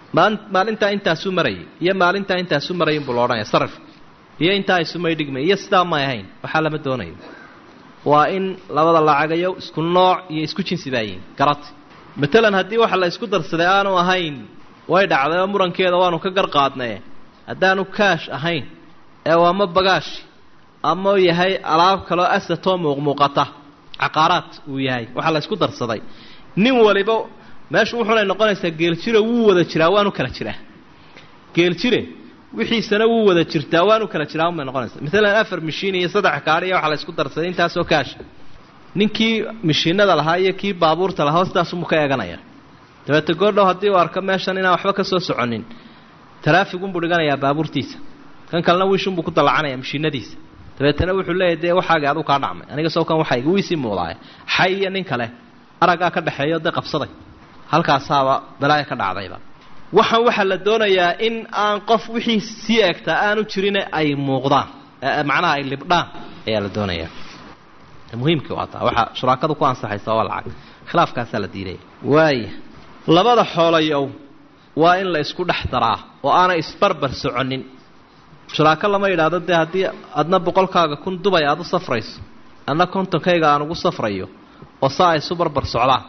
maalintaa intaasuu marayay iyo maalintaa intaasuu marayay inbuu la odhanaya sarifka iyo intaa isumay dhigmay iyo sidaa may ahayn waxaa lama doonayo waa in labada lacagayo isku nooc iyo isku jinsi baayihin garati matalan haddii waxa la isku darsaday aanu ahayn way dhacday oo murankeeda waanu ka gar qaadnaye haddaanu kaash ahayn ee waama bagaash ama yahay alaab kaloo asatoo muuqmuuqata caqaaraad uu yahay waxaa la isku darsaday nin waliba meeshu wuxunay noqonaysaa geeljire wuu wada jiraa waanu kala jiraa geeljire wixiisana wuu wada jirtaa waanu kala jiraa unbay noqonaysaa maalan afar mishiin iyo saddex kaadhiya waxaa la isku darsaday intaasoo kaasha ninkii mishiinada lahaa iyo kii baabuurta lahaa sidaasumuu ka eeganaya dabeete goordhow haddii uu arko meeshan inaan waxba ka soo soconin taraafigunbuu dhiganayaa baabuurtiisa kan kalena wiishunbuu ku dallacanaya mishiinadiisa dabeetana wuxuu leeyahy dee waxaagii aduu kaa dhacmay aniga soo kan waxayga wiisii muudaaya xay iyo nin kale araggaa ka dhexeeyo dee qabsaday halkaasaaba balaaya ka dhacdayba waxaan waxaa la doonayaa in aan qof wixii sii eegtaa aanu jirine ay muuqdaan macnaha ay libdhaan ayaa la doonayaa muhiimkii waa taa waxaa shuraakadu ku ansaxaysa waa lacag khilaafkaasaa la diidaya waaya labada xoolayow waa in la isku dhex daraa oo aanay isbarbar soconin shuraako lama yidhaahdo dee haddii adna boqolkaaga kun dubay aada u safrayso adna kontonkayga aan ugu safrayo oo saa ay isu barbar socdaan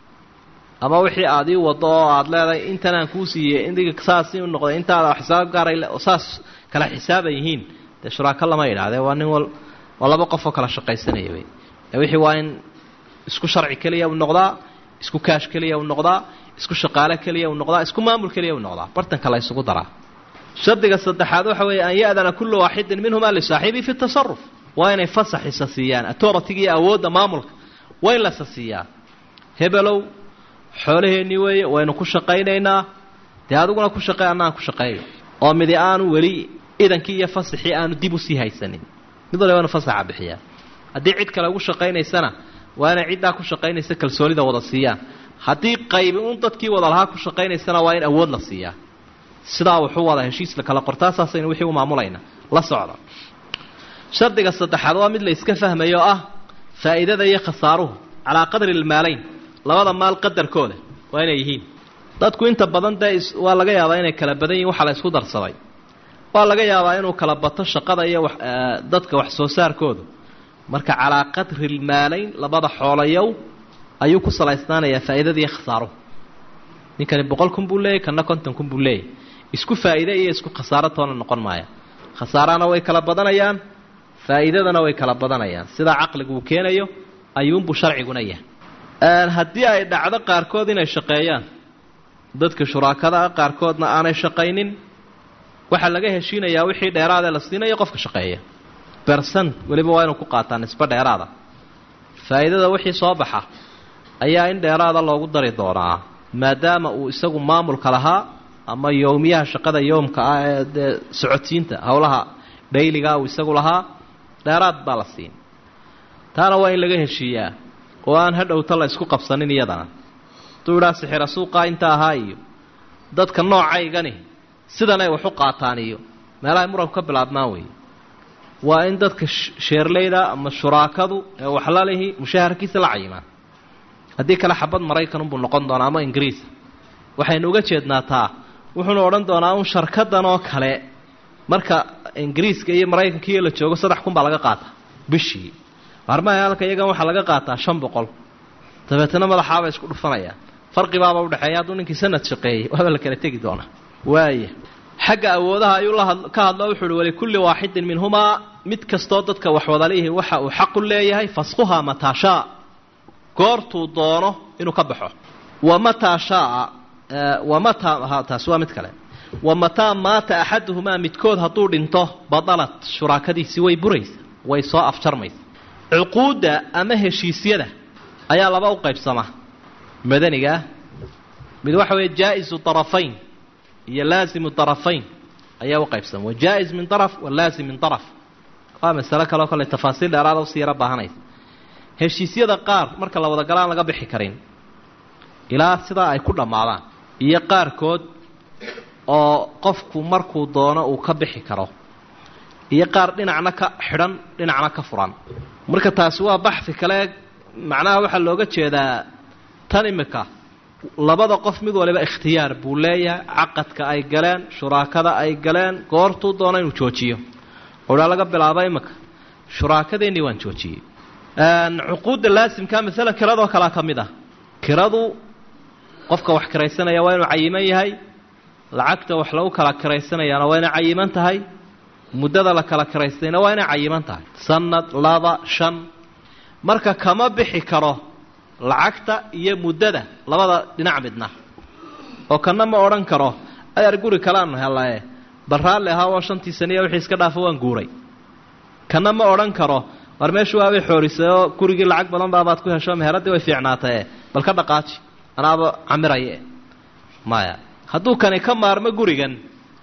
ama wixii aad ii wado oo aada leedahay intanaan kuu siiyey indiga saasi u noqday intaada xisaab gaaray oo saas kala xisaaban yihiin dee shuraako lama yidhahdee waa nin wal waa laba qof oo kala shaqaysanaya wey wixii waa in isku sharci keliya u noqdaa isku kaash keliya u noqdaa isku shaqaale keliya u noqdaa isku maamul keliya u noqdaa bartanka la isugu daraa shardiga saddexaad waxa weeye an ya'dana kullu waaxidin minhumaa lisaaxibii fi tasaruf waa inay fasax isa siiyaan authority iyo awoodda maamulka waa in lasa siiyaa hebelow xoolaheennii weeye waynu ku shaqaynaynaa dee adiguna ku shaqey annaan ku shaqeeyo oo midi aanu weli idankii iyo fasaxii aanu dib usii haysanin mid waliba inu fasaxa bixiyaa haddii cid kale ugu shaqaynaysana waa inay ciddaa ku shaqaynaysa kalsoonida wada siiyaan haddii qaybi un dadkii wada lahaa ku shaqaynaysana waa in awood la siiyaa sidaa wuxuu wada heshiis la kala qortaasaasaynu wixii u maamulayna la socda shardiga saddexaad waa mid la iska fahmayo oo ah faa'iidada iyo khasaaruhu calaa qadri lmaalayn labada maal qadarkooda waa inay yihiin dadku inta badan dee waa laga yaabaa inay kala badan yihin waxa la isku darsaday waa laga yaabaa inuu kala bato shaqada iyo dadka wax soo saarkooda marka calaa qadri lmaalayn labada xoolayow ayuu ku salaysnaanayaa faa'iidada iyo khasaaruhu ninkani boqol kun buu leeyahy kanna konton kun buu leeyahy isku faa'iide iyo isku khasaaro toona noqon maaya khasaarana way kala badanayaan faa'iidadana way kala badanayaan sidaa caqligu uu keenayo ayuunbuu sharciguna yahay haddii ay dhacdo qaarkood inay shaqeeyaan dadka shuraakada ah qaarkoodna aanay shaqaynin waxaa laga heshiinayaa wixii dheeraadee la siinayo qofka shaqeeya bersan weliba waa inuu ku qaataa nisbo dheeraada faa'iidada wixii soo baxa ayaa in dheeraada loogu dari doonaa maadaama uu isagu maamulka lahaa ama yowmiyaha shaqada yowmka ah ee dee socodsiinta howlaha dhayligaa uu isagu lahaa dheeraad baa la siin taana waa in laga heshiiyaa oo aan hadhowta la isku qabsanin iyadana hadduu idhaa sixira suuqaa inta ahaa iyo dadka noocaygani sidanay wax u qaataan iyo meelahay muranku ka bilaabmaan weeye waa in dadka sheerleyda ama shuraakadu ee waxlalihi mushaharkiisa la cayimaan haddii kale xabad maraykanunbuu noqon doonaa ama ingiriisa waxaynu uga jeednaa taa wuxuunu odhan doonaa un sharkadan oo kale marka ingiriiska iyo maraykanka iyo la joogo saddex kun baa laga qaataa bishii armaha halka iyagan waxaa laga qaataa shan boqol dabeetana madaxaaba isku dhufanayaan farqibaaba udhexeeya hadduu ninkii sanad shaqeeyey waaba la kala tegi doonaa waaya xagga awoodaha ayuu ka hadlo wuxu uhi walikulli waaxidin minhumaa mid kastoo dadka waxwadalihi waxa uu xaqu leeyahay faskhuhaa mataa shaa goortuu doono inuu ka baxo wamataa shaa wamataa taasi waa mid kale wamataa maata axaduhumaa midkood hadduu dhinto badalat shuraakadiisi way buraysa way soo afjarmaysa cuquudda ama heshiisyada ayaa laba u qaybsama madanigaa mid waxa weeye jaa-isu طarafayn iyo laasimu طarafayn ayaa u qaybsama wa jaa-is min طaraf wa laasim min طaraf waa masalo kaleo kale tafaasiil dheeraada usii yaro baahanaysa heshiisyada qaar marka la wada galaan laga bixi karin ilaa sidaa ay ku dhammaadaan iyo qaarkood oo qofku markuu doono uu ka bixi karo iyo qaar dhinacna ka xidhan dhinacna ka furan marka taasi waa baxfi kale macnaha waxaa looga jeedaa tan imika labada qof mid waliba ikhtiyaar buu leeyahay caqadka ay galeen shuraakada ay galeen goortuu doona inuu joojiyo odhaa laga bilaabo imika shuraakadeennii waan joojiyey cuquudda laasimka masalan kiradoo kalea ka mid ah kiradu qofka wax kiraysanaya waa inuu cayiman yahay lacagta wax lagu kala kiraysanayaana waa inay cayiman tahay muddada la kala kiraystayna waa inay cayiman tahay sanad laba shan marka kama bixi karo lacagta iyo muddada labada dhinac midna oo kana ma odhan karo ayaar guri kaleanu helae bal raalli ahaa oo shantii saniya wixii iska dhaafo waan guuray kana ma odhan karo war meeshu waabay xoorisay oo gurigii lacag badan baabaad ku hesho meheradii way fiicnaatae bal ka dhaqaaji anaaba camiraye maya hadduu kani ka maarmo gurigan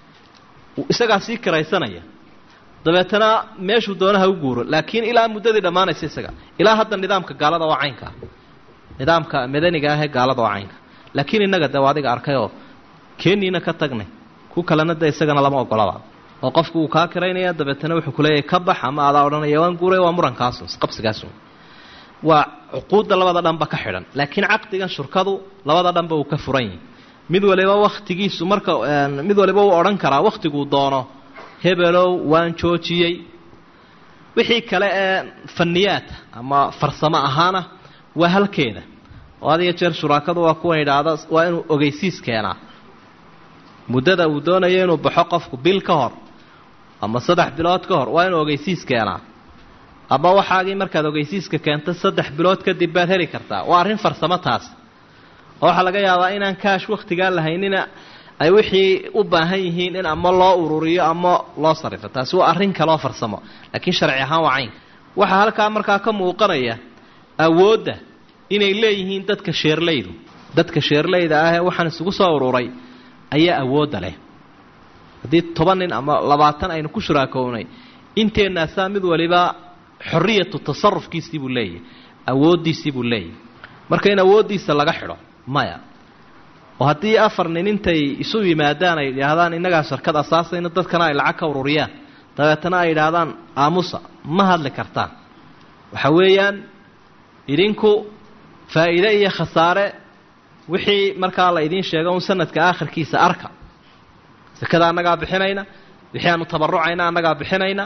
isagaa sii kiraysanaya dabeetana meeshuu doonaha u guuro laakiin ilaa muddadii dhammaanaysa isaga ilaa hadda nidaamka gaalada waa caynkaa nidaamka madaniga ahee gaalada waa caynka laakiin innaga de waa adiga arkayoo keeniina ka tagnay ku kalena de isagana lama ogolaba oo qofku uu kaa kiraynaya dabeetana wuxuu kuleeyahay ka bax ama adaa odhanaya waan guuray waa murankaasun isqabsigaasun waa cuquudda labada dhanba ka xidhan laakiin caqdigan shurkadu labada dhanba uu ka furan yahay mid waliba wakhtigiisu marka mid waliba uu odhan karaa wakhtiguu doono hebelow waan joojiyey wixii kale ee faniyaata ama farsamo ahaana waa halkeeda oo had iyo jeer shuraakadu waa kuwan idhaahda waa inuu ogeysiis keenaa muddada uu doonayo inuu baxo qofku bil ka hor ama saddex bilood ka hor waa inuu ogeysiis keenaa ama waxaagii markaad ogeysiiska keento saddex bilood kadib baad heli kartaa waa arrin farsamo taas oo waxaa laga yaabaa inaan kaash wakhtigaa lahaynina ay wixii u baahan yihiin in ama loo ururiyo ama loo sarrifo taasi waa arrin kaleoo farsamo laakiin sharci ahaan waa caynka waxaa halkaa markaa ka muuqanaya awoodda inay leeyihiin dadka sheerleydu dadka sheerleyda ah ee waxaan isugu soo ururay ayaa awoodda leh haddii toban nin ama labaatan aynu ku shuraakownay inteennaasaa mid waliba xorriyatu tasarufkiisii buu leeyahay awooddiisii buu leeyahay marka in awooddiisa laga xidho maya oo haddii afar nin intay isu yimaadaan ay yidhaahdaan innagaa sharkad asaasayno dadkana ay lacag ka ururiyaan dabeetana ay yidhaahdaan aamusa ma hadli kartaan waxa weeyaan idinku faa'iide iyo khasaare wixii markaa la idiin sheego un sanadka aakhirkiisa arka sakada annagaa bixinayna wixii aanu tabarucayna annagaa bixinayna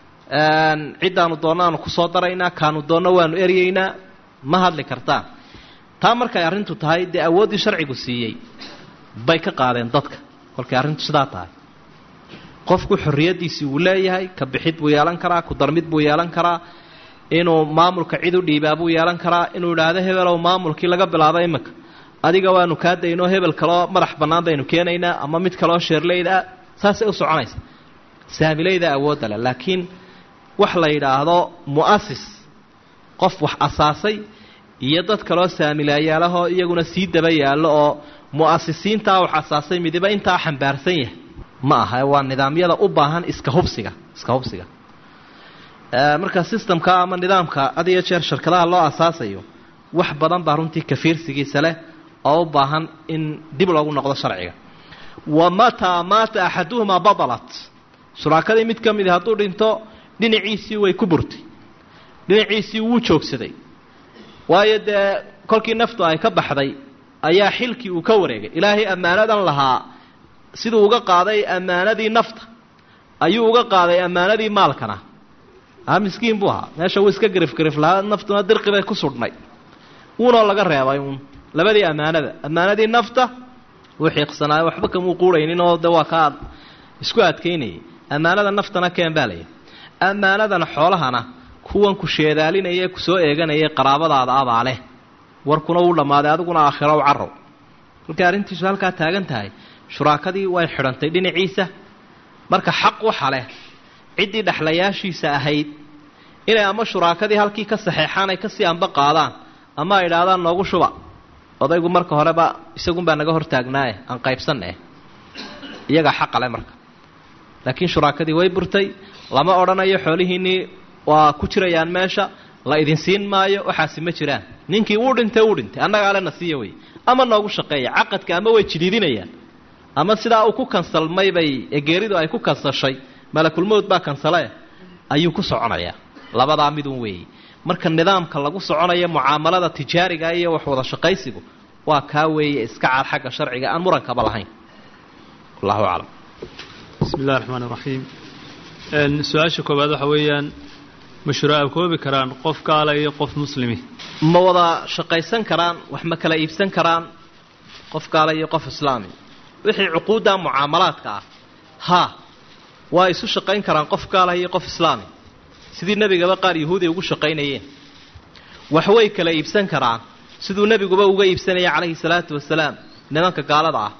ciddaanu doonno aanu kusoo daraynaa kaanu doonno waanu eryeynaa ma hadli kartaan taa markay arrintu tahay dee awooddii sharcigu siiyey bay ka qaadeen dadka kolkay arrintu sidaa tahay qofku xorriyaddiisii wuu leeyahay ka bixid buu yeelan karaa ku darmid buu yeelan karaa inuu maamulka cid u dhiibaa buu yeelan karaa inuu idhaahdo hebelow maamulkii laga bilaabo iminka adiga waanu kaa daynoo hebel kaloo madax bannaan baynu keenaynaa ama mid kaloo sheerleyda ah saasay u soconaysa saamilayda awoodda leh laakiin wax la yidhaahdo mu'asis qof wax asaasay iyo dad kaloo saamilaayaalahoo iyaguna sii daba yaallo oo mu'asisiintaa wax asaasay midiba intaa xambaarsan yahay ma aha waa nidaamyada u baahan iska hubsiga iska hubsiga marka systemka ama nidaamka had iyo jeer shirkadaha loo asaasayo wax badan baa runtii kafiirsigiisa leh oo u baahan in dib loogu noqdo sharciga wa mataa maata axaduhumaa badalat shuraakadii mid ka midi hadduu dhinto dhinaciisii way ku burtay dhinaciisii wuu joogsaday waayo dee kolkii naftu ay ka baxday ayaa xilkii uu ka wareegay ilaahay ammaanadan lahaa siduu uga qaaday ammaanadii nafta ayuu uga qaaday ammaanadii maalkana a miskiin buu ahaa meesha wuu iska garifgarif lahaa naftuna dirqi bay ku sudhnay uunoo laga reebay uun labadii ammaanada ammaanadii nafta wuu xiiqsanaayo waxba kamuu quuraynin oo de waa kaa isku adkaynayay ammaanada naftana keen baa layidhi ammaanadan xoolahana kuwan ku sheedaalinaya ku soo eeganaya qaraabadaada abaa leh warkuna wuu dhammaaday adiguna aakhiro u carrow kolkay arrintiisu halkaa taagan tahay shuraakadii way xidhantay dhinaciisa marka xaq waxa leh ciddii dhexlayaashiisa ahayd inay ama shuraakadii halkii ka saxeexaan ay kasii anba qaadaan ama ay idhaahdaan noogu shuba odaygu marka horeba isagunbaa naga hortaagnaaye aan qaybsanne iyagaa xaqale marka laakiin shuraakadii way burtay lama odhanayo xoolihiinnii waa ku jirayaan meesha la idin siin maayo waxaasi ma jiraan ninkii wuu dhintay wuu dhintay annaga alena siiya wey ama noogu shaqeeya caqadka ama way jiliidinayaan ama sidaa uu ku kansalmay bay egeeridu ay ku kansashay malakulmowd baa kansale ayuu ku soconayaa labadaa midun weeye marka nidaamka lagu soconayo mucaamalada tijaariga iyo wax wada shaqaysigu waa kaa weeye iska cad xagga sharciga aan murankaba lahayn wallahu aclam bismi illahi raxmaan iraxiim su-aasha koowaad waxa weeyaan ma shuraakoobi karaan qof gaala iyo qof muslimi ma wada shaqaysan karaan wax ma kala iibsan karaan qof gaala iyo qof islaami wixii cuquudda mucaamalaadka ah haa waa isu shaqayn karaan qof gaala iyo qof islaami sidii nebigaba qaar yahuudiya ugu shaqaynayeen wax way kala iibsan karaan siduu nebiguba uga iibsanaya calayhi salaatu wasalaam nimanka gaalada ah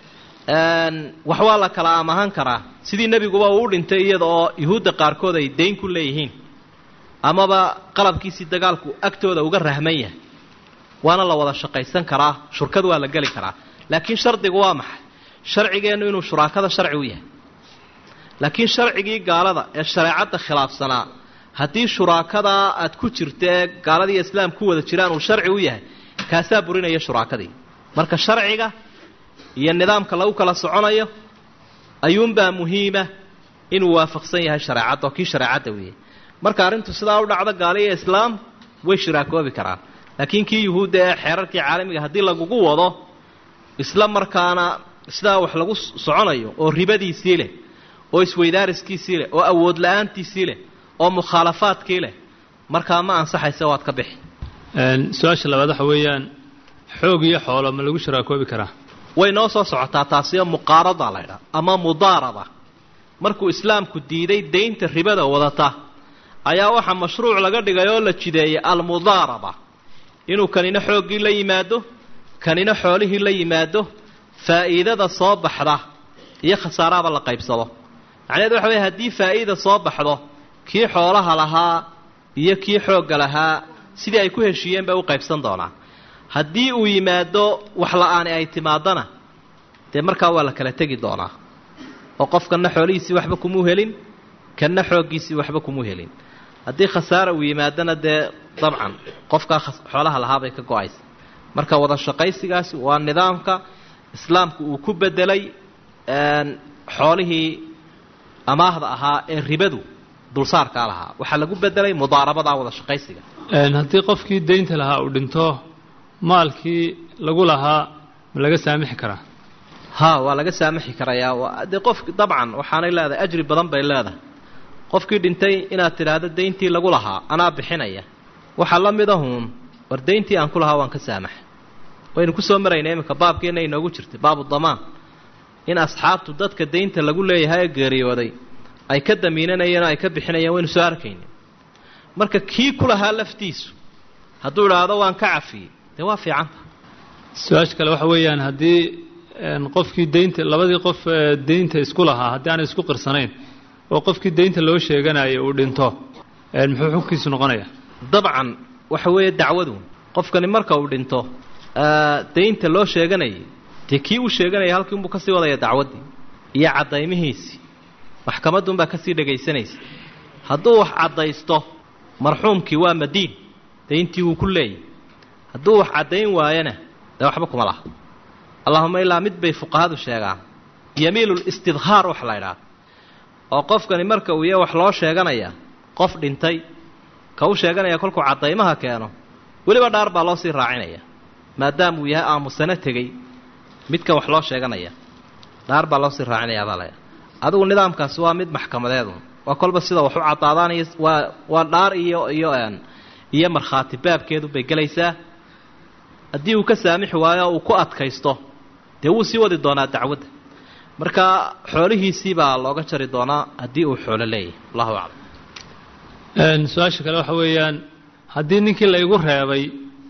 wax waa la kala amahan karaa sidii nebiguba uu u dhintay iyada oo yuhuudda qaarkood ay dayn ku leeyihiin amaba qalabkiisii dagaalku agtooda uga rahman yahay waana la wada shaqaysan karaa shurkad waa la geli karaa laakiin shardigu waa maxay sharcigeennu inuu shuraakada sharci u yahay laakiin sharcigii gaalada ee shareecadda khilaafsanaa haddii shuraakadaa aad ku jirto ee gaaladiiyo islaam ku wada jiraan uu sharci u yahay kaasaa burinaya shuraakadii marka sharciga iyo nidaamka lagu kala soconayo ayuunbaa muhiima inuu waafaqsan yahay shareecadda oo kii shareecadda weeye marka arrintu sidaa u dhacdo gaaliyo islaam way shiraakoobi karaan laakiin kii yuhuudda ee xeerarkii caalamiga haddii lagugu wado isla markaana sidaa wax lagu soconayo oo ribadiisii leh oo isweydaariskiisii leh oo awood la-aantiisii leh oo mukhaalafaadkii leh markaa ma ansaxaysa waad ka bixi su-aasha labaad waxa weeyaan xoog iyo xoolo ma lagu shiraakoobi karaa way noo soo socotaa taasiyo muqaarada la ydhaha ama mudaaraba markuu islaamku diiday daynta ribada wadata ayaa waxaa mashruuc laga dhigay oo la jideeyay almudaaraba inuu kanina xooggii la yimaado kanina xoolihii la yimaado faa'iidada soo baxda iyo khasaarahaba la qaybsado macnaheed waxa weye haddii faa'iida soo baxdo kii xoolaha lahaa iyo kii xoogga lahaa sidii ay ku heshiiyeen bay u qaybsan doonaan haddii uu yimaado wax la-aani ay timaadana dee markaa waa la kala tegi doonaa oo qofkanna xoolihiisii waxba kumuu helin kanna xooggiisii waxba kumuu helin haddii khasaara uu yimaadona dee dabcan qofkaa xoolaha lahaabay ka go-aysa marka wada shaqaysigaasi waa nidaamka islaamku uu ku bedelay xoolihii amaahda ahaa ee ribadu dulsaarkaa lahaa waxaa lagu bedelay mudaarabadaa wada shaqaysiga haddii qofkii daynta lahaa uu dhinto maalkii lagu lahaa ma laga saamixi karaa ha waa laga saamixi karayaa dee qof dabcan waxaanay leedahay ajri badan bay leedahay qofkii dhintay inaad tidhaahdo dayntii lagu lahaa anaa bixinaya waxaa la mid ahuun war dayntii aan ku lahaa waan ka saamaxa waynu kusoo marayna iminka baabkeenna inoogu jirtay baabu damaan in asxaabtu dadka daynta lagu leeyahay ee geeriyooday ay ka damiinanayeen oo ay ka bixinayeen waynu soo arkayna marka kii ku lahaa laftiisu hadduu idhaahdo waan ka cafiyey dee waa fiicanta su-aasha kale waxa weeyaan haddii qofkii daynta labadii qof daynta isku lahaa haddii aanay isku qirsanayn oo qofkii daynta loo sheeganayo uu dhinto muxuu xugkiisu noqonaya dabcan waxa weeye dacwadu qofkani marka uu dhinto daynta loo sheeganayay dee kii uu sheeganaya halkii unbuu kasii wadaya dacwaddii iyo caddaymihiisii maxkamadduunbaa kasii dhegaysanaysa hadduu wax caddaysto marxuumkii waa madiin dayntii wuu ku leeyay hadduu wax caddayn waayona dee waxba kuma laha allahuma ilaa mid bay fuqahadu sheegaan yamiilulistidhaar wax la ydhaha oo qofkani marka uu ya wax loo sheeganaya qof dhintay ka u sheeganaya kolkuu caddaymaha keeno weliba dhaar baa loo sii raacinaya maadaama uu yahay aamusano tegey midka wax loo sheeganaya dhaar baa loo sii raacinaya baa laya adigu nidaamkaasi waa mid maxkamadeedu waa kolba sida wax u caddaadaan iyo waa waa dhaar iyo iyo iyo markhaati baabkeedu bay gelaysaa haddii uu ka saamixi waayo uu ku adkaysto dee wuu sii wadi doonaa dacwadda marka xoolihiisii baa looga jari doonaa haddii uu xoolo leeyahay allahu aclam su-aasha kale waxa weeyaan haddii ninkii la igu reebay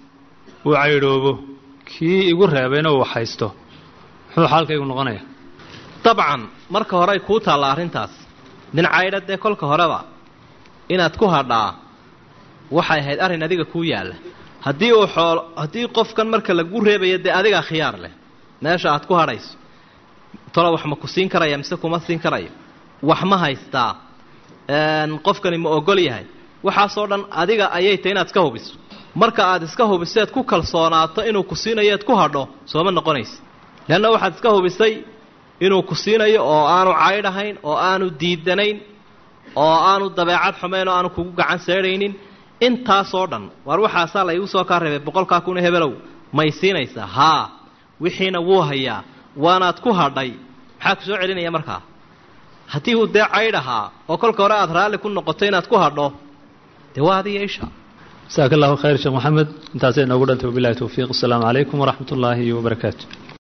uu caydhoobo kii igu reebayna uu haysto muxuu xaalkaygu noqonaya dabcan marka hore ay kuu taalla arrintaas nin caydha dee kolka horeba inaad ku hadhaa waxay ahayd arrin adiga kuu yaalla haddii uu xoolo haddii qofkan marka lagu reebayo dee adigaa khiyaar leh meesha aad ku hadhayso tolo wax ma ku siin karaya mise kuma siin karayo wax ma haystaa qofkani ma ogol yahay waxaasoo dhan adiga ayay tahy inaad iska hubiso marka aad iska hubiseed ku kalsoonaato inuu ku siinayo eed ku hadho sooma noqonaysa leanna waxaad iska hubisay inuu ku siinayo oo aanu caydhahayn oo aanu diidanayn oo aanu dabeecad xumayn oo aanu kugu gacan seedhaynin intaasoo dhan waar waxaasaa la igu soo kaa reebay boqolkaa kun hebelow may siinaysaa haa wixiina wuu hayaa waanaad ku hadhay maxaa ku soo celinaya markaa haddii uu dee caydh ahaa oo kolka hore aad raalli ku noqoto inaad ku hadho dee waa adiga isha jasaaka allahu khayr sheekh maxamed intaasay inoogu dhantay wabilahi towfiiq asalaamu calaykum waraxmat ullaahi wabarakaatu